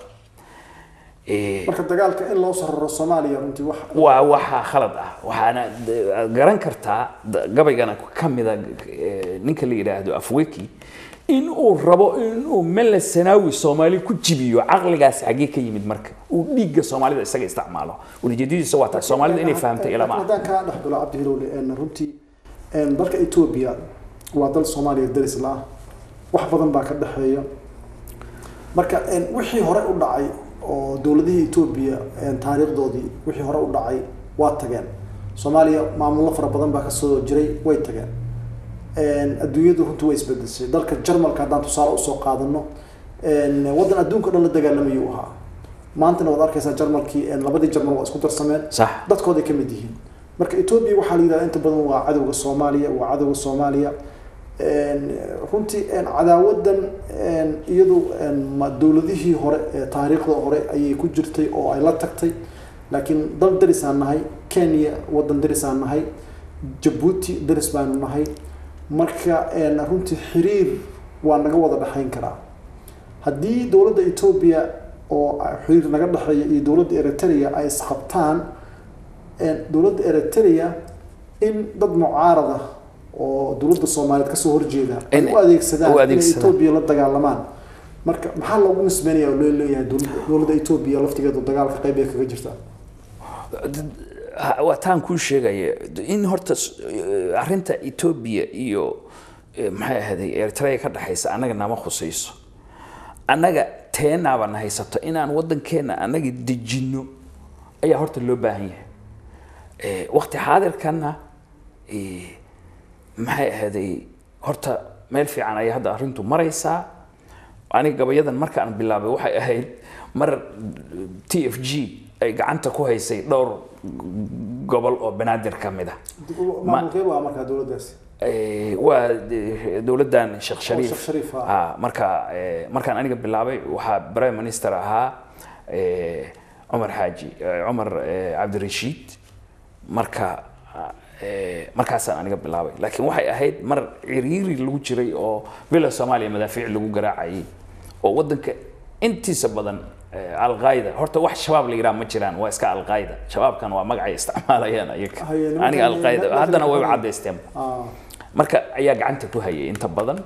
Eh,
marka dagaalka in loo sararo soomaaliya runtii wax
waa waxaa khalad ah waxaana d- garan kartaa d- gabaygana ka mida eh, ninka la yidhaahdo afweki in uu rabo inuu mele sanaawi soomaali ku jibiyo caqligaasi xaggee ka yimid marka uu dhiigga soomaalida isaga isticmaalo ulijeedadiisa waa tahay soomaalida inay fahamtay ilama ah
haddaan kaa dhex galo cabdi hilowle een, runtii een, dalka etoobiya waa dal soomaaliya daris la ah wax badan baa ka dhexeeya marka een, wixii hore u dhacay oo dowladihii etoobiya een, taariikhdoodii wixii hore u dhacay waa tageen soomaaliya maamullo fara badan baa kasoo jiray way tageen een, adduunyadu runtii way isbedeshay dalka jarmalka haddaan tusaale usoo qaadano een, waddan adduunka o dhan la dagaalamayuu ahaa maantana waad arkaysaa jarmalkii een, labadii jarmal waa isku darsameen
sax
dadkooday ka mid yihiin marka etoobiya waxaa la yidhahda inta badan waa cadowga soomaaliya waa cadowga soomaaliya Een, runtii een, cadaawadan een, iyadu een, ma dowladihii hore ee taariikhda hore ayay ku jirtay oo ay la tagtay laakiin dal darisaan nahay kenya wadan darisaan nahay jabuuti daris baanu nahay marka een, runtii xiriir waa naga wada dhexayn karaa haddii dowladda etoobiya oo xiriir naga dhexeeya iyo dowladda eritrea ay isqabtaan dowladda eritrea in dad mucaarada oo dowladda soomaaliyeed kasoo horjeeda ay
In-
u adeegsadaan
u
inay
adeegsadaan.
etoobiya la dagaalamaan marka maxaa loogu nisbeynaya oo loo leeyahay dowladda dowladda etoobiya laftigeedu dagaalka qayb ay kaga jirtaa
Ha- waa taan kuu sheegaya in horta s- eh, arrinta etoobiya iyo eh, maxay ahayday eritrea ka dhexaysa annaga nama khusayso annaga teenaabana haysato inaan waddankeena annaga dejinno ayaa horta loo baahan yahay Eh, waqti xaadirkana eh, maxay ahayday horta meel fiican ayay hadda arrintu maraysaa aniga gabayadan markaan bilaabay waxay ahayd mar t f g ay gacanta ku haysay dhowr gobol oo banaadir ka mid ah
maamulkee waa markaa dowladdaasi
Eh, waa de- dowladdan sheekh shariif
Sheekh Shariif, ah.
Ah, marka eh, markaan aniga bilaabay waxaa prime minister ahaa eh, cumar xaaji eh, cumar eh, cabdirashiid marka eh, markaasaan aniga bilaabay laakiin waxay ahayd mar ciriiri lagu jiray oo bila soomaaliya madaafiic lagu garaacayay oo waddanka intiisa badan eh, alqaayda horta wax shabaab la yidhaha ma jiraan waa iska alqaayda shabaabkan waa magacay isticmaalayaan ayaga
Haye, nimankan-
aniga alqaayda
nimankan-
haddana wayba caddaysteen
Ah,
marka ayaa gacanta ku hayay inta badan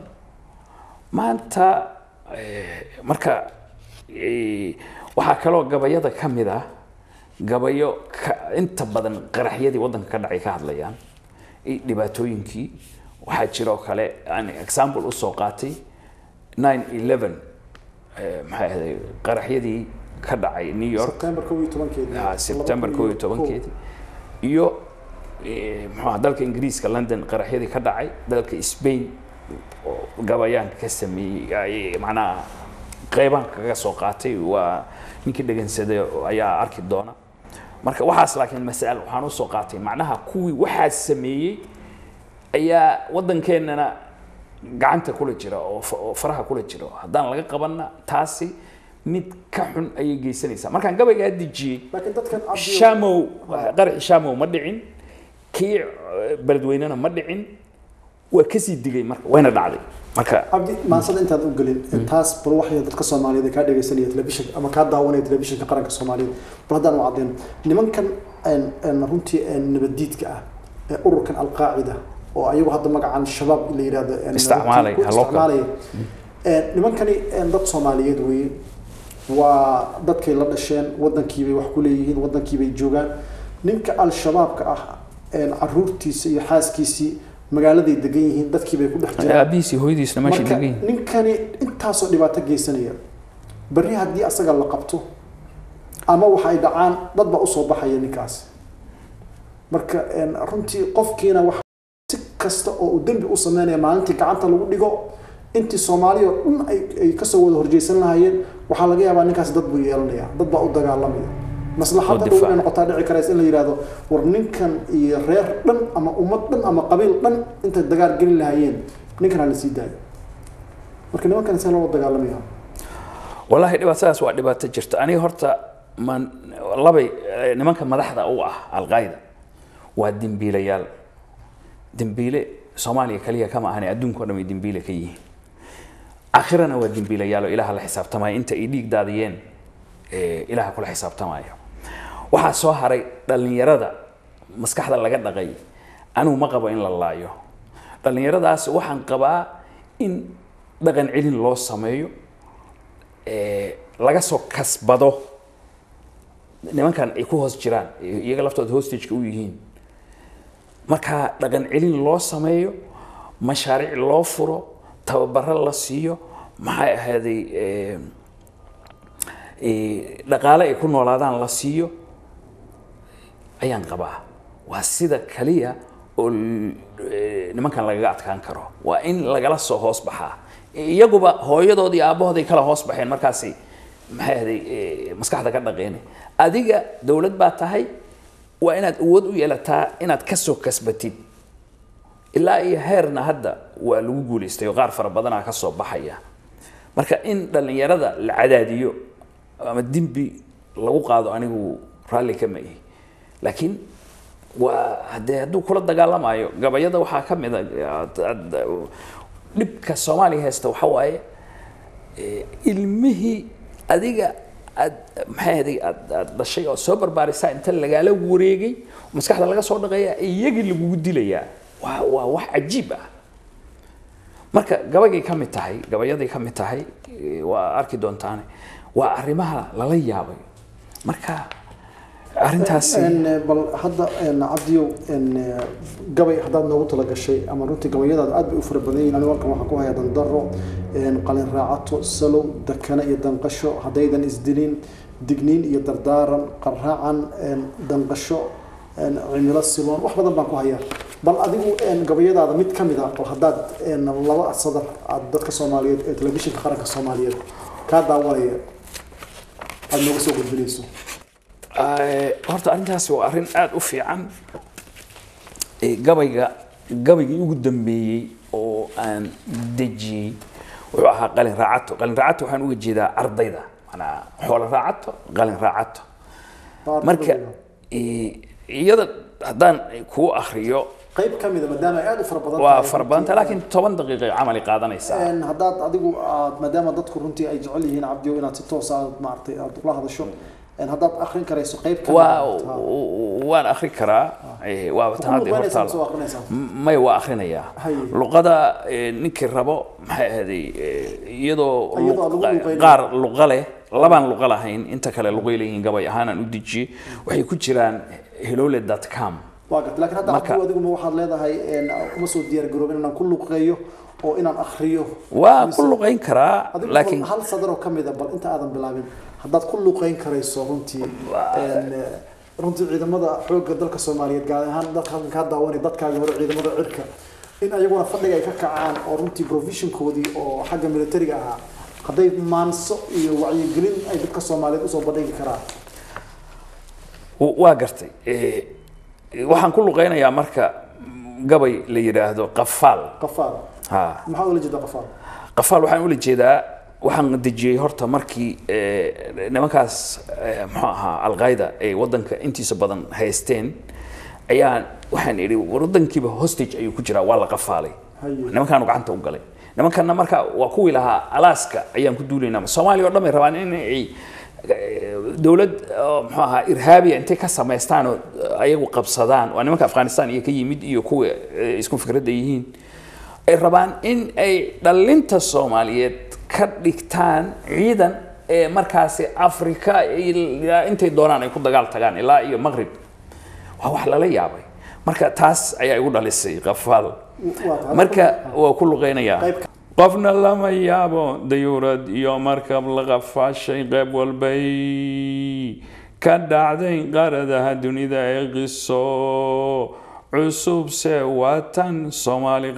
maanta eh, marka eh, waxaa kaloo gabayada ka mid ah gabayo ka, inta badan qaraxyadii waddanka ka dhacay ka hadlayaan i- dhibaatooyinkii waxaa jiroo kale aan example usoo qaatay 911 eh, maxay ahaday qaraxyadii ka dhacay new york
September kow iyo tobankeedii.
Ah, September
Laba
kow
kun
iyo tobankeedii iyo eh, muxuu ahaa dalka ingiriiska london qaraxyadii ka dhacay dalka spain oo gabayaan ka sameeyey ay- macnaha qeybaan kaga soo qaatay waa ninkii dhegansaday oo ayaa arki doona marka waxaas laakiin masal waxaan usoo qaatay macnaha kuwii waxaas sameeyey ayaa waddankeennana gacanta kula jira oo fa- oo faraha kula jira haddaan laga qabanna taasi mid ka xun ayay geysanaysaa markaan gabaygaa dejiyey
laakiin dadkan cabdi
shamow qaraxi shamow ma dhicin kii eh, beledweynena ma dhicin waa kasii digay marka wayna dhacday marka
cabdi maansada intaad u gelin taas bal waxay dadka soomaaliyeed ee kaa dhegaysanaya telefishinka ama kaa daawanaya telefishinka qaranka soomaaliyeed bal haddaan u caddeyn nimankan een- een runtii een nabaddiidka ah ee ururkan alqaacida oo ayagu hadda magacan shabaab la yidhahdo een
Isticmaalay,
ku
ha loo kala-
isticmaalaya Een, nimankani een dad soomaaliyeed weeye waa dadkay la dhasheen waddankiibay wax ku leeyihiin waddankiibay joogaan ninka al-shabaabka ah een caruurtiisa iyo xaaskiisii magaaladay degan yihiin dadkiibay ku dhex jiraan
aabihiisi hooyadiisna meesha
marka
degan
ninkani intaasoo dhibaato geysanaya berri haddii asaga la qabto ama waxa ay dhacaan dad baa usoo baxaya ninkaas marka een, runtii qofkiina wax si kasta oo uu dembi u sameynaya maalintii gacanta lagu dhigo intii soomaaliya oo dhan ay ay kasoo wada horjeysan lahaayeen waxaa laga yaabaa ninkaas dad buu yeelanaya dad baa u dagaalamaya maslaxadda
Oo
dhow
difaac.
inay noqotaa dhici karaysa in la yidhahdo war ninkan iyo reer dhan ama ummad dhan ama qabiil dhan intay dagaal gelin lahaayeen ninkan ha la sii daayo marka nimankan see loo dagaalamaya
wallaahi dhibaatadaas waa dhibaato jirta aniga horta man labay eh, nimanka madaxda u ah alqaayda waa dembiilayaal dembiile soomaaliya kaliya kama ahani adduunka o dhan way dembiile ka yihiin aakhirana waa dembiilayaal oo ilaaha la xisaabtamaya inta ay dhiig daadiyeen eh, ilaaha kula xisaabtamayo waxaa soo haray dhallinyarada maskaxda laga dhaqay anigu ma qabo in la laayo dhallinyaradaas waxaan qabaa in dhaqan celin loo sameeyo eh, laga soo kasbado nimankan ay ku hoos jiraan iyaga laftooda hostageka u yihiin marka dhaqan celin loo sameeyo mashaariic loo furo tababaro la siiyo maxay ahaaday eh, eh, dhaqaale ay ku noolaadaan la siiyo ayaan qabaa waa sida kaliya oo l- eh, nimankan lagaga adkaan karo waa in lagala soo hoos baxaa iyaguba hooyadood iyo aabbahood ay kala hoos baxeen markaasi maxay ahday eh, maskaxda ka dhaqeene adiga dowlad baa tahay waa inaad awood u yeelataa inaad ka soo kasbatid ilaa iyo heerna hadda waa lagu guulaystay oo qaar fara badanaa ka soo baxaya marka in dhallinyarada la cadaadiyo ama dembi lagu qaado anigu raalli kama ihi laakiin waa haddee hadduu kula dagaalamayo gabayada waxaa ka mid a ad- ad- dhibka soomaaliya haysta waxa waaye eh, ilmihii adiga aad maxay adig aad aad dhashay oo soo barbaarisaa inta lagaala wareegay maskaxda laga soo dhaqeeya iyagii lagugu dilayaa waa waa wax cajiib ah marka gabayay ka mid tahay gabayaday ka mid tahay eh, waa arki doontaane waa arrimaha lala yaabay marka arrintaasi
En, eh, bal hadda en, cabdiyow en, eh, gabay haddaad noogu tala gashay ama runtii gabayadaadu aad bay u fara badan yihiin anigu halkan waxaan ku hayaa dandaro en, qalin raacato salow dakana iyo danqasho haddaydan isdilin digniin iyo dardaaran qarraacan en, danqasho en, cimilo siloon wax badan baan ku hayaa bal adigu en, gabayadaada mid ka mid ah bal haddaad en, laba sadar aad dadka soomaaliyeed ee telefishinka qaranka soomaaliyeed kaa daawanaya aada nooga soo gudbinayso
Eh, horta arrintaasi waa arrin aada u fiican Eh, gabayga gabaygii ugu dambeeyey oo aan dejiyey wuxuu ahaa qalin raacato qalin raacato waxaan uga jeedaa ardayda manaa xoolo raacato qalin raacato marka eh, iyada haddaan kuu akriyo
qayb ka mida maadaama ay aad u fara badan
waa
tahay
fara badanta laakiin toban daqiiqay camali qaadanaysaa
Een, haddaad adigu aad maadaama dadku runtii ay jecel yihiin cabdiyo inaad si toos ah aad maaragtay aad ula hadasho een, haddaad akrin karayso qayb ka
waa
mida, ha.
waan akri karaa eh, waa
Ku
tan hadda
luqeynaysaa
hortaala
mise waa akrinaysaa?
may waa akhrinayaa
Haye.
luqada eh, ninkii rabo maxay ahaaday eh, iyadoo
Iyadoo
luq-
lagu luqeynayo.
qaar luqa leh labaan luqa lahayn inta kale luqay leeyihiin gabay ahaanaan u dejiyey waxay ku jiraan helole com
waa gartay laakiin hadda
Marka-
cabdiyo adigu ma waxaad leedahay een, uma soo diyaar garoobin inaan ku luqeeyo oo inaan akriyo
waa
Mise-
ku luqayn karaa
adigu
laakiin
hal sadar oo ka mida bal inta aadan bilaabin haddaad ku luqeyn karayso runtii een, eh, runtii ciidamada xoogga dalka soomaaliyeed gaar ahaan dadka halkan kaa daawanay dadkaagi hore ciidamada cirka in ayaguna fadhiga ay ka kacaan oo runtii provisionkoodii oo xagga militariga ahaa hadday maanso iyo wacyigelin ay dadka soomaaliyeed usoo bandhigi karaan
w- waa gartay Eh, waxaan ku luqaynayaa marka gabay la yidhaahdo qafaal
qafaal
ha
maxaa ula jeeda qafaal
qafaal waxaan ula jeedaa waxaan dejiyey horta markii eh, nimankaas eh, muxuu ahaa alqaida ay wadanka intiisa badan haysteen ayaan waxaan idhi wadankiiba hostage ayuu ku jiraa waa la qafaalay
Haye.
nimankaanu gacanta u galay nimankanna marka waa kuwii lahaa alaska ayaan ku duulaynaa soomaaliya oo dhan bay rabaan in ay eh, dowlad oo muxuu ahaa irhaabiya intay ka samaystaan oo ayagu qabsadaan waa nimanka afghanistan iyo ka yimid iyo kuwa eh, isku fikradda yihiin ay rabaan in ay dhalinta soomaaliyeed ka dhigtaan ciidan ee markaasi afrika ilaa intay doonaan ay ku dagaal tagaan ilaa iyo maqrib waa wax lala yaabay marka taas ayaa igu dhalisay qafaal
waa tahay
marka waa ku luqeynayaa
Qayb ka-
qofna lama yaabo dayuurad iyo markab la qafaashay qayb walbay ka dhacday qaradaha dunida ee qiso cusubse waa tan soomaali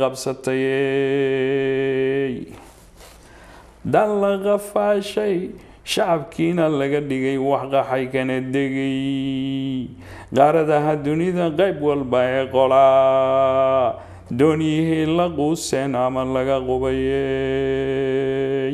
qabsatay dan la qafaashay shacabkiina laga dhigay wax qaxay kana degay qaaradaha dunida qayb walba ee qolaa dooniyihii la quuseen ama laga qubayey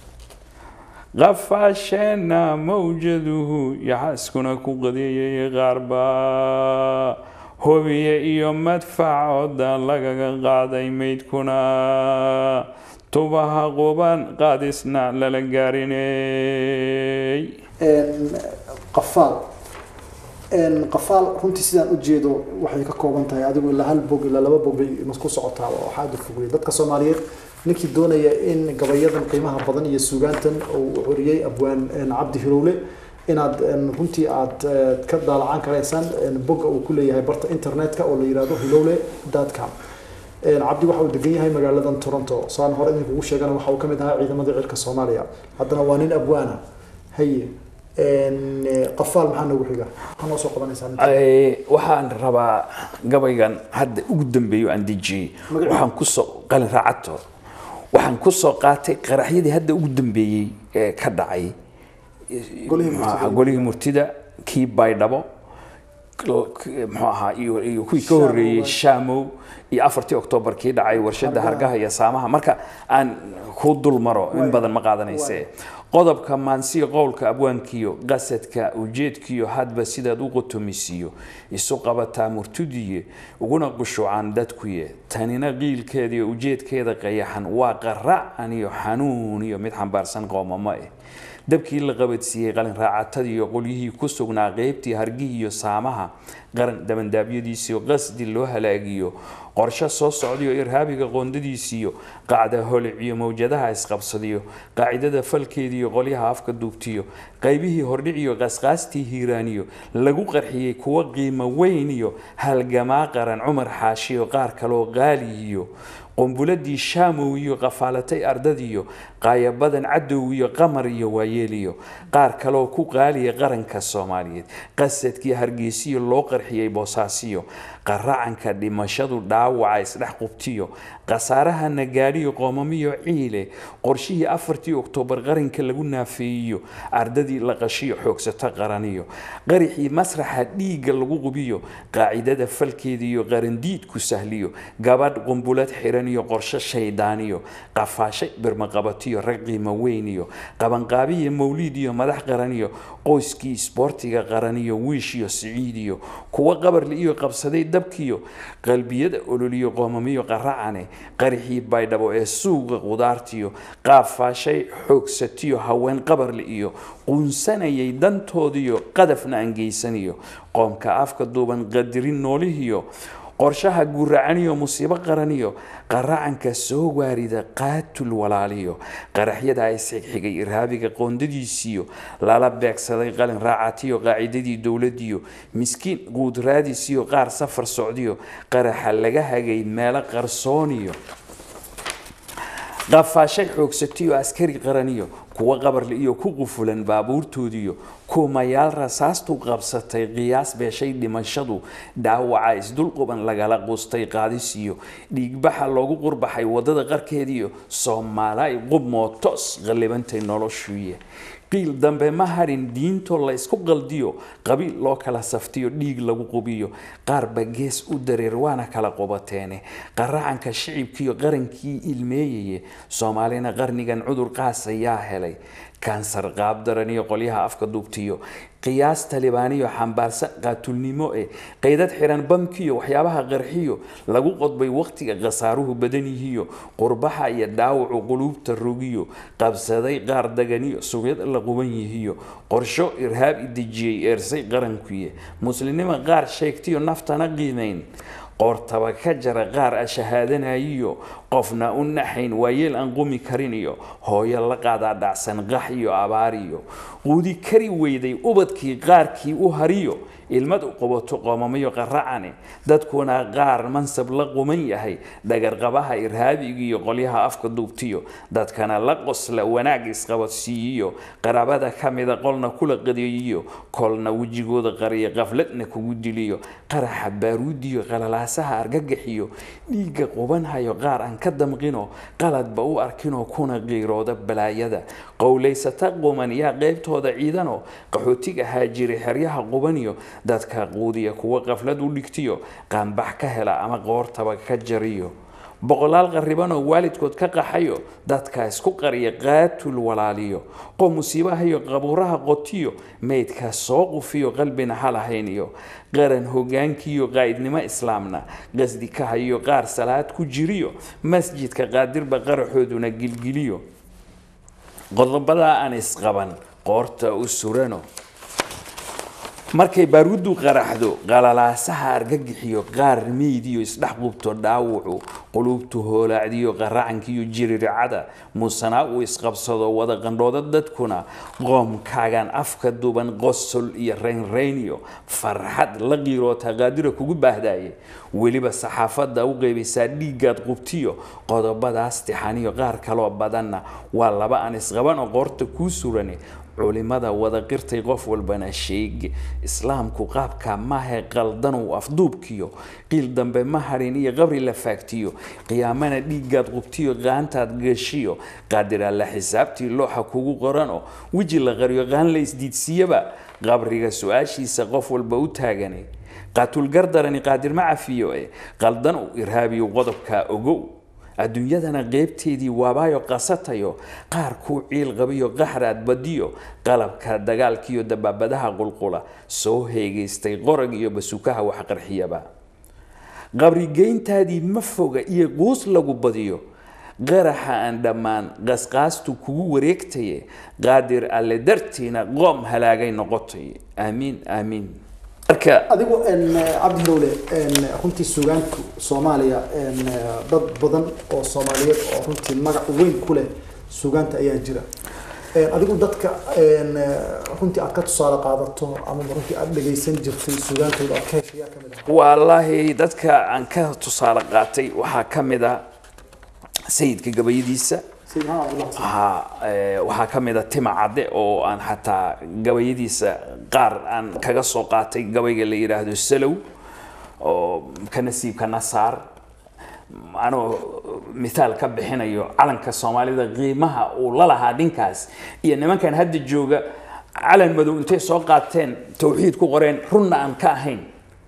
qafaasheenna mawjaduhu yaxaskuna ku qadeeyay qaarba hobiye iyo madfac ooda lagaga qaaday maydkuna tubaha quban qaadisna lala gaarinay
Een, qafaal Een, qafaal runtii sidaan u jeedo waxay ka kooban tahay adigu ilaa hal bog ilaa laba bog bay ku socotaa oo waxaa aad u fogey dadka soomaaliyeed ninkii doonaya in gabayadan qiimaha badan iyo suugaantan uu xoriyey abwaan een, cabdi hirowle inaad een, runtii aad eh, ka daalacaan karaysaan een, bogga uu ku leeyahay barta internetka oo la yidhaahdo hilowle com cabdi waxa uu degan yahay magaaladan toronto saan hore idinkugu sheegana waxa uu ka mid ahaa ciidamadii cirka soomaaliya haddana waa nin abwaana haye een, eh, qafaal maxaa noogu xiga maxaa noo soo qabanaysaa ninka?
Ay, waxaan rabaa gabaygan hadda ugu dambeeyo aan dejiyey
Magaciisa?
waxaan kusoo qalin raacato waxaan kusoo qaatay qaraxyadii hadda ugu dambeeyey ee ka dhacay
Golihii
muxuu
murtida.
ahaa, golihii murtida kii baydhabo k- k- muxuu ahaa iyo iyo kuwii ka
Shaamow.
horreeyey shaamow iyo afartii oktoobar kii dhacay warshada
Hargaha.
hargaha iyo saamaha marka aan ku dul maro in
Waay.
badan ma qaadanayse
Waay.
qodobka maansiya qowlka abwaankiyo qasadka ujeedkiyo hadba sidaad u qotomisiyo isu qabataa murtudiye uguna qushuucaan dadkuye tanina qiilkeediyo ujeedkeeda qayaxan waa qaraacan iyo xanuun iyo mid xambaarsan qoomamo eh dabkii la qabadsiiyey qalin raacatadii iyo qolyihii ku sugnaa qeybtii hargihii iyo saamaha qaran dabandaabyadiisiyo qasdi loo halaagiyo qorshe soo socdayo irhaabiga qoondadiisiyo qacda holiciyo mawjadaha isqabsadiyo qaacidada falkeediiyo qolyaha afka duubtiyo qaybihii hordhiciyo qasqaastii hiiraaniyo lagu qarxiyey kuwa qiimo weyn iyo halgamaa qaran cumar xaashiyo qaar kaloo qaaliyiyo qumbuladii shaamow iyo qafaalatay ardadiyo qaayabadan cadow iyo qamar iyo waayeeliyo qaar kaloo ku qaaliya qaranka soomaaliyeed qasadkii hargeysiyo loo qarxiyey boosaasiyo qaracanka dhimashadu dhaawaca isdhex qubtiyo khasaaraha nagaadhiyo qoomamiyo ciile qorshihii afartii oktoobar qaranka lagu naafeeyiyo ardadii la qashiyo xoogsato qaraniyo qarixii masraxa dhiigga lagu qubiyo qaacidada falkeediiyo qarandiidku sahliyo gabadh qumbulad xiran iyo qorshe shaydaaniyo qafaashay birmaqabatiyo rag qiimo weyniyo qabanqaabiyo mawliid iyo madax qaraniyo qoyskii isboortiga qaraniyo wiishiyo siciidiyo kuwa qabarli iyo qabsaday dabkiyo qalbiyada ololiyo qoomamiyo qaracane qarixii baydhabo ee suuqa qudaartiyo qaafaashay xoogsatiyo haween qabarli iyo quunsanayay dantoodiyo qadafna aan geysaniyo qoomka afka duuban qadirin noolihiyo qorshaha guuracaniyo musiibo qaraniyo qaracanka soo waarida qaatul walaaliyo qaraxyada isxigxigay irhaabiga qoondadiisiyo lala beegsaday qalin raacatiyo qaacidadii dowladiyo miskiin quudraadisiyo qaar safar socdiyo qaraxa laga hagay meelo qarsooniyo qafaashay xoogsatiyo askari qaraniyo kuwa qabarli iyo ku qufulan baabuurtoodiyo kumayaal rasaastu qabsatay qiyaas beeshay dhimashadu dhaawaca isdulquban lagala qustay qaadisiyo dhiigbaxa loogu qurbaxay wadada qarkeediyo soomaalay qubmootos qallibantay noloshuye qiil dambe ma hadhin diintoo la isku qaldiyo qabiil loo kala saftiyo dhiig lagu qubiyo qaarba gees u dareer waana kala qubateene qaracanka shicibkiiyo qarankii ilmeeyaye soomaalina qarnigan cudur qaas ayaa helay kansar qaabdaran iyo qolyaha afka duubtiyo qiyaas talibaaniyo xambaarsan qaatulnimo e qaydad xiran bamkiyo waxyaabaha qarxiyo lagu qodbay waqtiga khasaaruhu badan yihiyo qurbaxa iyo dhaawacu quluubta rogiyo qabsaday qaar daganiyo sugyad la quban yihiyo qorsho irhaab idejiyey eersay qarankuye muslimnimo qaar sheegtiyo naftana qiimayn qoortaba ka jara qaar a shahaadanayiyo qofna u naxayn waayeel aan qumi karin iyo hooyo la qaadaa dhacsan qax iyo abaar iyo quudi kari weyday ubadkii qaarkii u hariyo ilmad u qabato qoomamayo qaracane dadkuna qaar mansab la quman yahay dhagarqabaha irhaabiga iyo qolyaha afka duubtiyo dadkana la qosla wanaag isqabadsiiyiyo qaraabada ka mida qolna kula qadeeyiyo kolna wejigooda qariya qafladna kugu diliyo qaraxa baaruudiyo qalalaasaha argagaxiyo dhiigga qubanhayo qaar aan ka damqino qaladba u arkinoo kuna qiirooda balaayada qowlaysata quman yaa qeybtooda ciidano qaxootiga haajiri xeryaha qubaniyo dadka quudiya kuwa qaflad u dhigtiyo qaanbax ka hela ama qoortaba ka jariyo boqolaal qarribanoo waalidkood ka qaxayo dadka isku qariya qaatul walaaliyo qo musiibahayo qabuuraha qotiyo meydka soo qufiyo qalbina halahayn iyo qaran hogaankiiyo qaa'idnimo islaamna qasdi ka hayo qaar salaad ku jiriyo masjidka qaadirba qaraxooduna gilgiliyo qodobadaa aan isqaban qoorta u surano markay baaruuddu qaraxdo qalalaasaha argagixiyo qaar meydiyo isdhex qubto dhaawucu quluubtu hoolaacdiyo qaracankiiyo jiriricada muusanaa uu isqabsado wada qandhooda dadkuna qoomkaagan afka duban qosol iyo raynrayniyo farxad la qiiroota qaadira kugu baahdaye weliba saxaafadda u qeybaysaa dhiiggaad qubtiyo qodobadaas tixaniyo qaar kaloo badanna waa laba aan isqaban oo qoorta kuu surane culimada wada qirtay qof walbana sheege islaamku qaabka maahe qaldanow afduubkiyo qiil dambe ma hadhin iyo qabri la faagtiyo qiyaamana dhiiggaad qubtiyo qaantaad gashiyo qaadir alla xisaabtii looxa kugu qorano weji la qariyo qaan la isdiidsiiyaba qabriga su-aashiisa qof walba u taagane qaatulgardarani qaadir ma cafiyo e qaldan u irhaabiyo qodobkaa ogow adduunyadana qeybteedii waabaayo qasatayo qaar kuu ciil qabiyo qaxraad badiyo qalabka dagaalkiiyo dabaabadaha qulqula soo heegaystay qorag iyo basukaha wax qarxiyaba qabrigeyntaadii ma foga iyo quus lagu badiyo qaraxa aan dhammaan qasqaastu kugu wareegtaye qaadir alle dartiina qoom halaagay noqotay aamiin aamiin marka
adigu cabdi hirowle runtii suugaanku soomaaliya dad badan oo soomaaliyeed oo runtii magac weyn ku leh suugaanta ayaa jira adigu dadka runtii aad ka tusaale qaadato ama runtii aad dhegaysan jirtay suugaantooda aad ka heshay yaa kamid ah
wallaahi dadka aan ka tusaale qaatay waxaa ka mid a sayidka gabayadiisa
sayid maxamed cabdullah xasan
waxaa eh, waxaa ka mid a tima cadde oo aan xataa gabayadiisa qaar aan kaga soo qaatay gabayga la yidhaahdo salow oo ka nasiibka nasaar anoo mithaal ka bixinayo calanka soomaalida qiimaha uu la lahaa dhinkaas iyo nimankan hadda jooga calan madow intay soo qaateen towxiid ku qoreen runna aan ka ahayn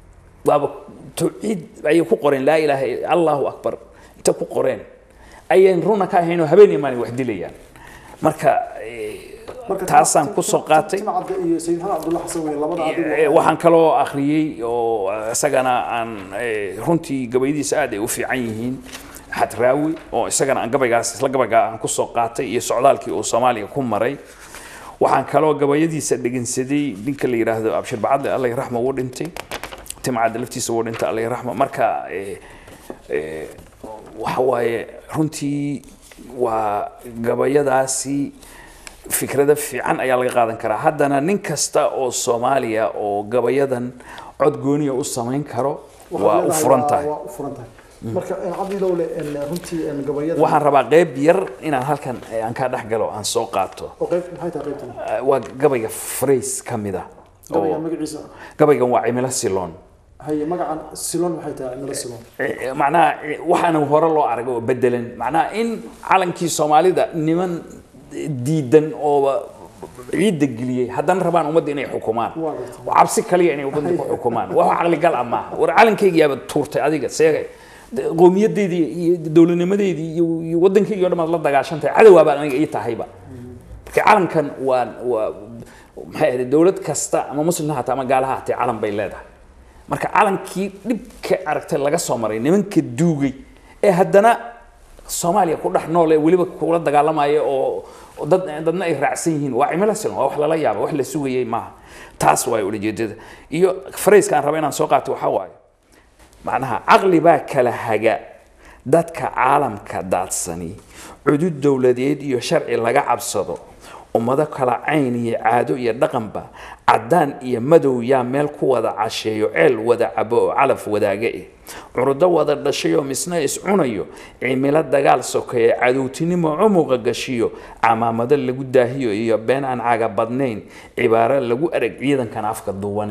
waaba towxiid ayay ku qoreen laa ilaaha illa allahu akbar inta ku qoreen ayaan runa ka ahayn oo habeen iyo maalin wax dilayaan marka eh,
Marka
taasaan
Tim-
ku soo
Tim-
qaatay
Tim Cadde iyo sayid maxamed cabdullah xasan wey labada adigu
Eh, waxaan kaloo akhriyey oo isagana aan eh, runtii gabayadiisa aad ay u fiican yihiin xadraawi oo isagana aan gabaygaas isla gabaygaa aan ku soo qaatay iyo socdaalkii uu soomaaliya ku maray waxaan kaloo gabayadiisa dhegeysaday ninka la yidhaahdo abshir bacadle alla raxma wuu dhintay timcadde laftiisa wuu dhintay alla raxma marka eh, eh, waxa waaye runtii waa gabayadaasi fikrada fiican ayaa laga qaadan karaa haddana nin kasta oo soomaaliya oo gabayadan cod gooniya u samayn karo
waxaad
waa u
leedahay
furan
waa-
tahay
waa u furan tahay marka cabdi hirowle runtii gabayada
waxaan rabaa qeyb yar inaan halkan eh, aan ka dhex galo aan soo qaato
oo qayb maxay tahay qaybtan
Eh, waa gabayga phrase ka mid ah
gabaygan
oo
magaciisa
gabaygan waa cimilo siloon
haye magacan silon maxay tahay cimilo silon
Eh, macnaha eh, waxaana hore loo arag oo bedelan macnaha in calankii soomaalida niman diidan ooba ciidda geliyey haddana rabaan ummadda inay xukumaan
Waa gartay.
oo cabsi kaliya inay ummadda ku xukumaan wax caqligal ah maaha war calankaygiyaaba tuurtay adiga seegay De- qowmiyadeydii iyo dowladnimadeydii iyo iyo waddankaygi o dhamaad la dagaashantahay cadowaabaad aniga ii tahayba marka calankan waa waa maxay ahayd dowlad kasta ama muslim ha haatee ama gaalaha hatee calan bay leedahay marka calankii dhibka aragtay laga soo maray nimanka duugay ee haddana soomaaliya ku dhex nool ee weliba kula dagaalamaya oo oo dad dadna ay raacsan yihiin waa cimilo silan waa wax lala yaaba wax la sugayay maaha taas waay ulajeedada iyo farayska aan raba inaan soo qaato waxaa waaye macnaha caqli baa kala haga dadka caalamka daadsani cudud dowladeed iyo sharci laga cabsado ummado kala cayn iyo caado iyo dhaqanba caddaan iyo madow yaa meel ku wada casheeyo ceel wada cabo oo calaf wadaaga eh curudo wada dhashayoo misna iscunayo cimilo dagaal sokeeye cadowtinimo cumuqa gashiyo camaamado lagu daahiyo iyo been aan caga badnayn cibaaro lagu arag ciidankan afka duwane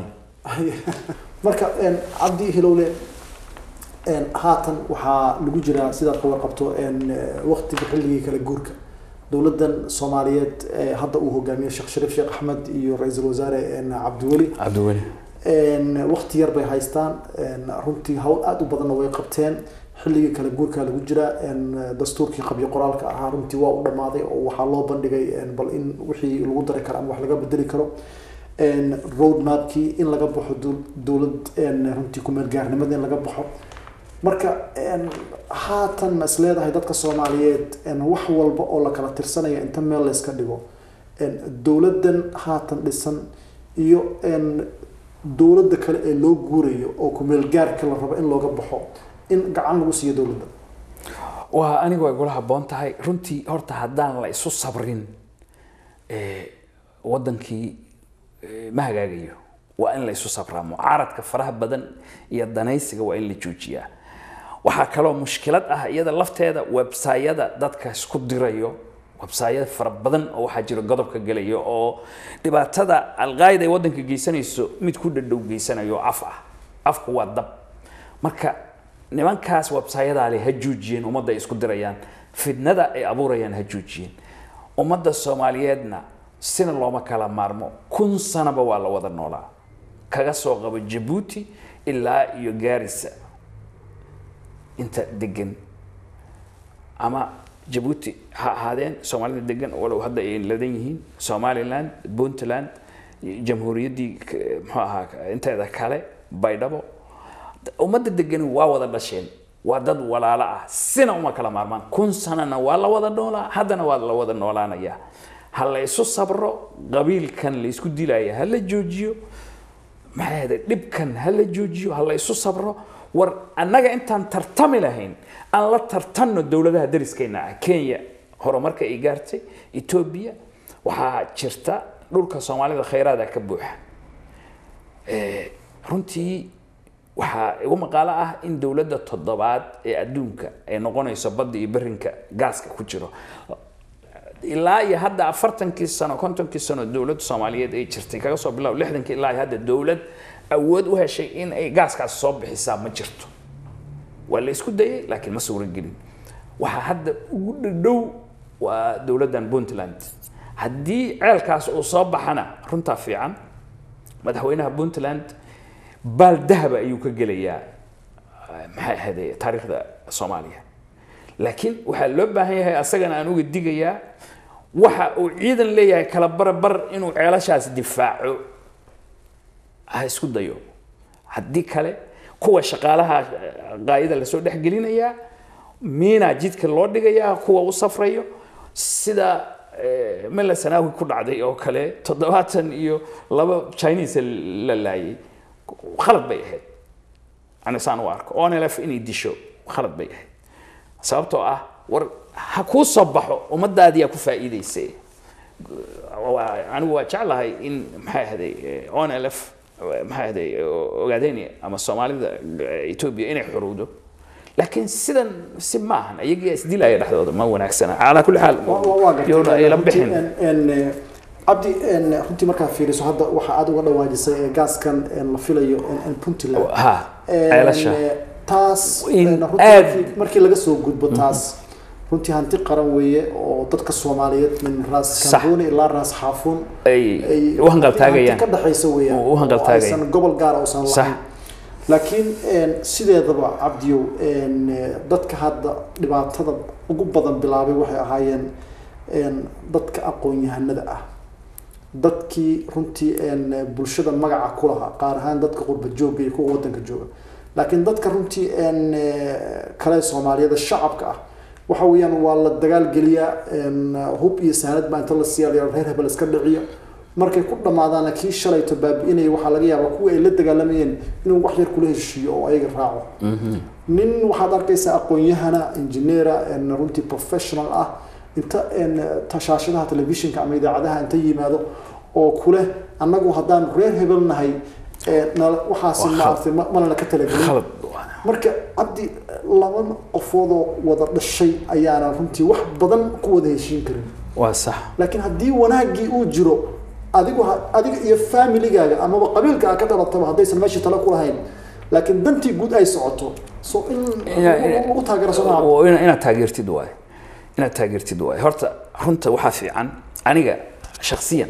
marka cabdi hilowle haatan waxaa lagu jiraa sidaad ka warqabto waqtiga xilligii kala guurka dowladan soomaaliyeed ee hadda uu hogaamiyo sheekh shariif sheekh axmed iyo ra-iisul wasaare cabdiweli
cabdiweli
waqti yar bay haystaan runtii hawl aada u badanna way qabteen xilligii kala guurka lagu jira dastuurkii qabyo qoraalka ahaa runtii waa u dhammaaday oo waxaa loo bandhigay bal in wixii lagu dari karo ama wax laga bedeli karo road mapkii in laga baxo dowlad runtii kumeel gaarnimada in laga baxo marka haatan ma is leedahay dadka soomaaliyeed wax walba oo la kala tirsanaya inta meel layska dhigo dowladan haatan dhisan iyo dowladda kale ee loo guurayo oo kumeel gaarka la rabo in looga baxo in gacan lagu siiyo dowladda
waa anigu way gula habboon tahay runtii horta haddaan la isu sabrin waddankii ma hagaagayo waa in la isu sabraa mucaaradka faraha badan iyo danaysiga waa in la joojiyaa waxaa kaloo mushkilad ah iyada lafteeda websayada dadka isku dirayo websayada fara badan oo waxaa jira godobka gelaya oo dhibaatada alqaayida ay waddanka geysanayso mid ku dhadhow geysanayo af ah afku waa dab marka nimankaas websayadaale ha joojiyeen ummadda ay isku dirayaan fidnada ay abuurayaan ha joojiyeen ummadda soomaaliyeedna sina looma kala maarmo kun sanaba waa la wada noolaa kaga soo qabo jabuuti ilaa iyo gaarisa inta degan ama jabuuti ha ahaadeen soomaalida degan walow hadda ay ladan yihiin somaliland puntland jamhuuriyaddii k- muxuu ahaa inteeda kale baydhabo ummadda degani waa wada dhasheen waa dad walaalo ah sina uma kala maarmaan kun sanana waa la wada noolaa haddana waa la wada noolaanayaa ha la isu sabro qabiilkan la isku dilaya ha la joojiyo maxay ahayde dhibkan ha la joojiyo ha la isu sabro war annaga intaan tartami lahayn aan la tartanno dowladaha dariskeenna ah kenya horumarka ay gaartay etoobiya waxaa jirta dhulka soomaalida khayraada ka buuxa Eh, runtii waxaa igu maqaalo ah in dowladda toddobaad ee adduunka ay noqonayso badda iyo berinka gaaska ku jiro ilaa iyo hadda afartankii sano kontonkii sano dowladda soomaaliyeed ay jirtay kaga soo bilaabo lixdankii ilaa iyo hadda dowlad awood u heshay in ay gaaskaas soo bixisaa ma jirto waa la isku dayay laakiin ma suuragelin waxaa hadda ugu dhadhow waa dowladdan puntland haddii ceelkaas uu soo baxana runtaa fiican madaxweynaha puntland baal dahaba ayuu ka gelayaa eh, maxay ahayde taariikhda soomaaliya laakiin waxaa loo baahan yahay asagana aan uga digayaa waxa uu ciidan leeyahay kala barbar inuu ceelashaas difaaco ha isku dayo haddii kale kuwa shaqaalaha eh, qaayada lasoo dhex gelinayaa miina jidka loo dhigayaa kuwa u safrayo sida eh, mela sanaawi ku dhacday oo kale toddobaatan iyo laba chinese la laayay khalad bay ahayd ani saan u arko onlf inay disho khalad bay ahayd sababtoo ah war ha kuu soo baxo ummadaadiyaa ku faa'iidaysa waa- anigu waa jeclahay in maxay ahday onlf maxay ahday ogaadeni ama soomaalida eh, etoobiya inay xuruudo laakiin sidan si maahan iyagaa isdilaya dhexdooda ma wanaagsana calaa kulli xaal yoona ayla bixin
cabdi een, runtii markaa fiiriso hadda waxa aad uga dhawaajisay ee gaaskan een, la filayo een, een puntland
ha
Een,
ceelasha
taas
In
een, runtii
aad-
markii- markii laga soo gudbo taas runtii hanti qaran weeye oo dadka soomaaliyeed min raas
Sax.
kambooni ilaa raas xaafuun
ay
ay
u hanqaltaagayaan
hanti ka dhexaysa weeyaan
U- u hanqaltaagayaan.
oo aysan gobol gaara uusan
Sax.
lahayn laakiin een, sideedaba cabdiyow een, eh, dadka hadda dhibaatada ugu badan bilaabay waxay ahaayeen een, dadka aqoon-yahanada ah dadkii runtii een, bulshada magaca ku lahaa qaar ahaan dadka qurba jooga iyo kuwa wadanka jooga laakiin dadka runtii een, eh, kale soomaaliyada shacabka ah waxa weeyaan waa la dagaal geliyaa een, hub iyo saanad baa inta la siiya la yidhahdo reer hebel iska dhiciyo markay ku dhammaadaana kii shalayto baabi'inaya waxaa laga yaabaa kuwa ay la dagaalamayeen inuu wax yar kula heshiiyo oo ayaga raaco nin waxaad arkaysaa aqoon-yahana injineera een, runtii professional ah inta een, tashaashadaha telefishinka ama idaacadaha inta yimaado oo kuleh annagu haddaan reer hebel nahay ee, nala- waxaasi
Waa
maaragtay ma- mana ka talagelin
khalad
marka cabdi laba qofoodoo wada dhashay ayaana runtii wax badan ku wada heshiin karin
waa sax
laakiin haddii wanaaggii uu jiro adigu ha- adiga iyo familigaaga amaba qabiilka aad ka dhalataba haddaysan meeshii tale ku lahayn laakiin dantii guud ay socoto so in
Ina- ina-
lagu taageero somaa
oo ina- inaad taageertid waaye inaad taageertid waaye horta runta waxaa fiican aniga shaksiyan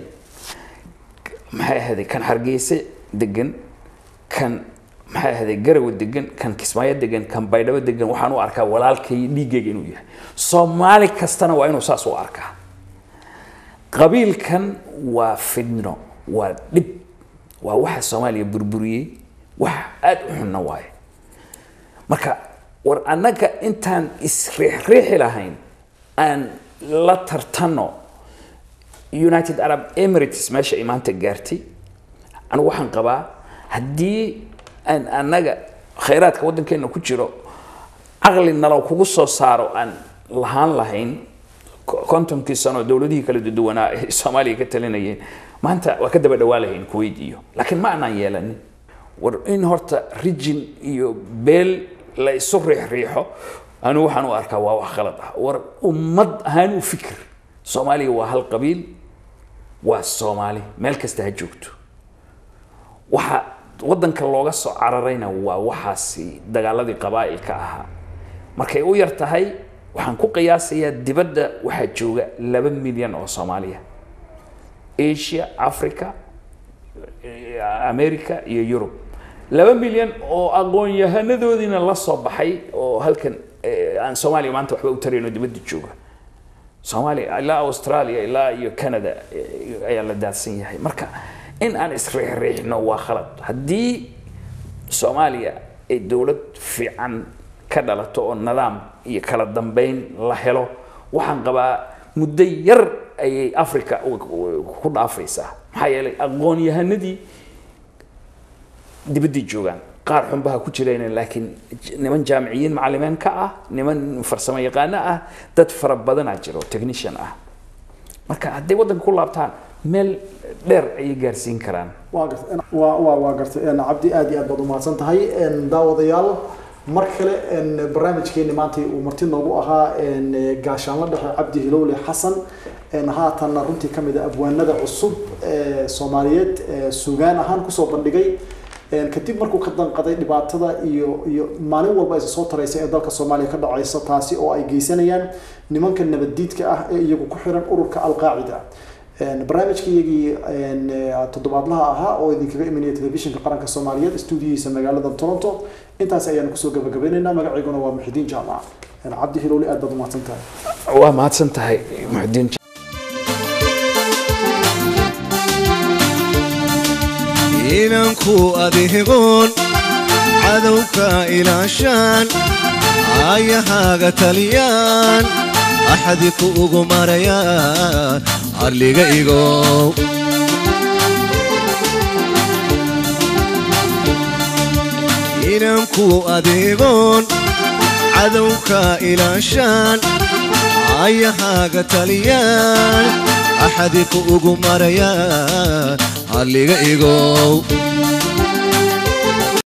maxay ahayday kan hargeysa degan kan maxay ahayday garawa degan kan kismaayo degan kan baydhabo degan waxaan u arkaa walaalkay dhiiggayga inuu yahay soomaali kastana waa inuu saas u arkaa qabiilkan waa fidno waa dhib waa waxa soomaaliya burburiyey wax aad u xunna waaye marka war annaga intaan isriixriixi lahayn aan la tartanno united arab emirates meesha ay maanta gaartay anigu waxaan qabaa haddii aan annaga khayraadka waddankeena ku jiro caqli nalo kugu soo saaro aan lahaan lahayn ko- kontonkii sano dowladihii kala duwanaa ee soomaaliya ka talinayeen maanta waa ka daba dhawaa lahayn kuwait iyo laakiin ma aanaan yeelanin war in horta rijin iyo beel la isu riixriixo anigu waxaan u arkaa waa wax khalad ah war ummad ahaan u fikir soomaaliya waa hal qabiil waa soomaali meel kasta ha joogto waxa waddanka looga soo cararayna waa waxaasi dagaaladii qabaa'ilka ahaa markay u yar tahay waxaan ku qiyaasayaa dibadda waxaa jooga laba milyan oo soomaaliya asia africa eh, america iyo yurub laba milyan oo aqoon-yahanadoodiina la soo baxay oo halkan eh, aan soomaaliya maanta waxba u tarayno dibadda jooga soomaaliya ilaa australia ilaa iyo canada eh, ayaa la daadsan yahay marka in aan isriixriixno waa khalad haddii soomaaliya ay dowlad fiican ka dhalato oo nidaam iyo kala dambeyn la helo waxaan qabaa muddo yar ayay africa u- u- ku dhaafaysaa maxaa yeelay aqoon-yahanadii dibadday joogaan qaar xunbaha ku jireen laakiin j- niman jaamiciyiin macalimiin ka ah niman farsamo yaqaano ah dad fara badanaa jiro technician ah marka hadday waddanka ku laabtaan meel dheer ayay gaarsiin karaan
waa gartay waa waa waa gartay een, cabdi aad iyo aad baad umahadsan tahay een, daawadayaal mar kale een, barnaamijkeeni maanta uu marti noogu ahaa een, gaashaanla dhexe cabdi hilowle xasan een, haatanna runtii ka mid a abwaanada cusub ee soomaaliyeed ee sugaan ahaan kusoo bandhigay een, kadib markuu ka danqaday dhibaatada iyo iyo maalin walba isa soo taraysa ee dalka soomaaliya ka dhacaysa taasi oo ay geysanayaan nimanka nabaddiidka ah ee iyagu ku xiran ururka alqaacida Een, barnaamijkaygii een, eh, toddobaadlaha ahaa oo idinkaga imanaya telefishinka qaranka soomaaliyeed stuudiyihiisa magaalada toronto intaas ayaan kusoo gabagabaynaynaa magacayguna waa muxidiin jaamac Een, cabdi hilowli aad baad umahadsan tahay
waa mahadsan tahay muxudiin
inanku adeegoon cadowka ilaashaan aayahaaga taliyaan axadi ku ugu marayaan arliga igow inanku adeegoon cadowka ilaashaan aayahaaga taliyaan axadi ku ugu marayaan arliga igow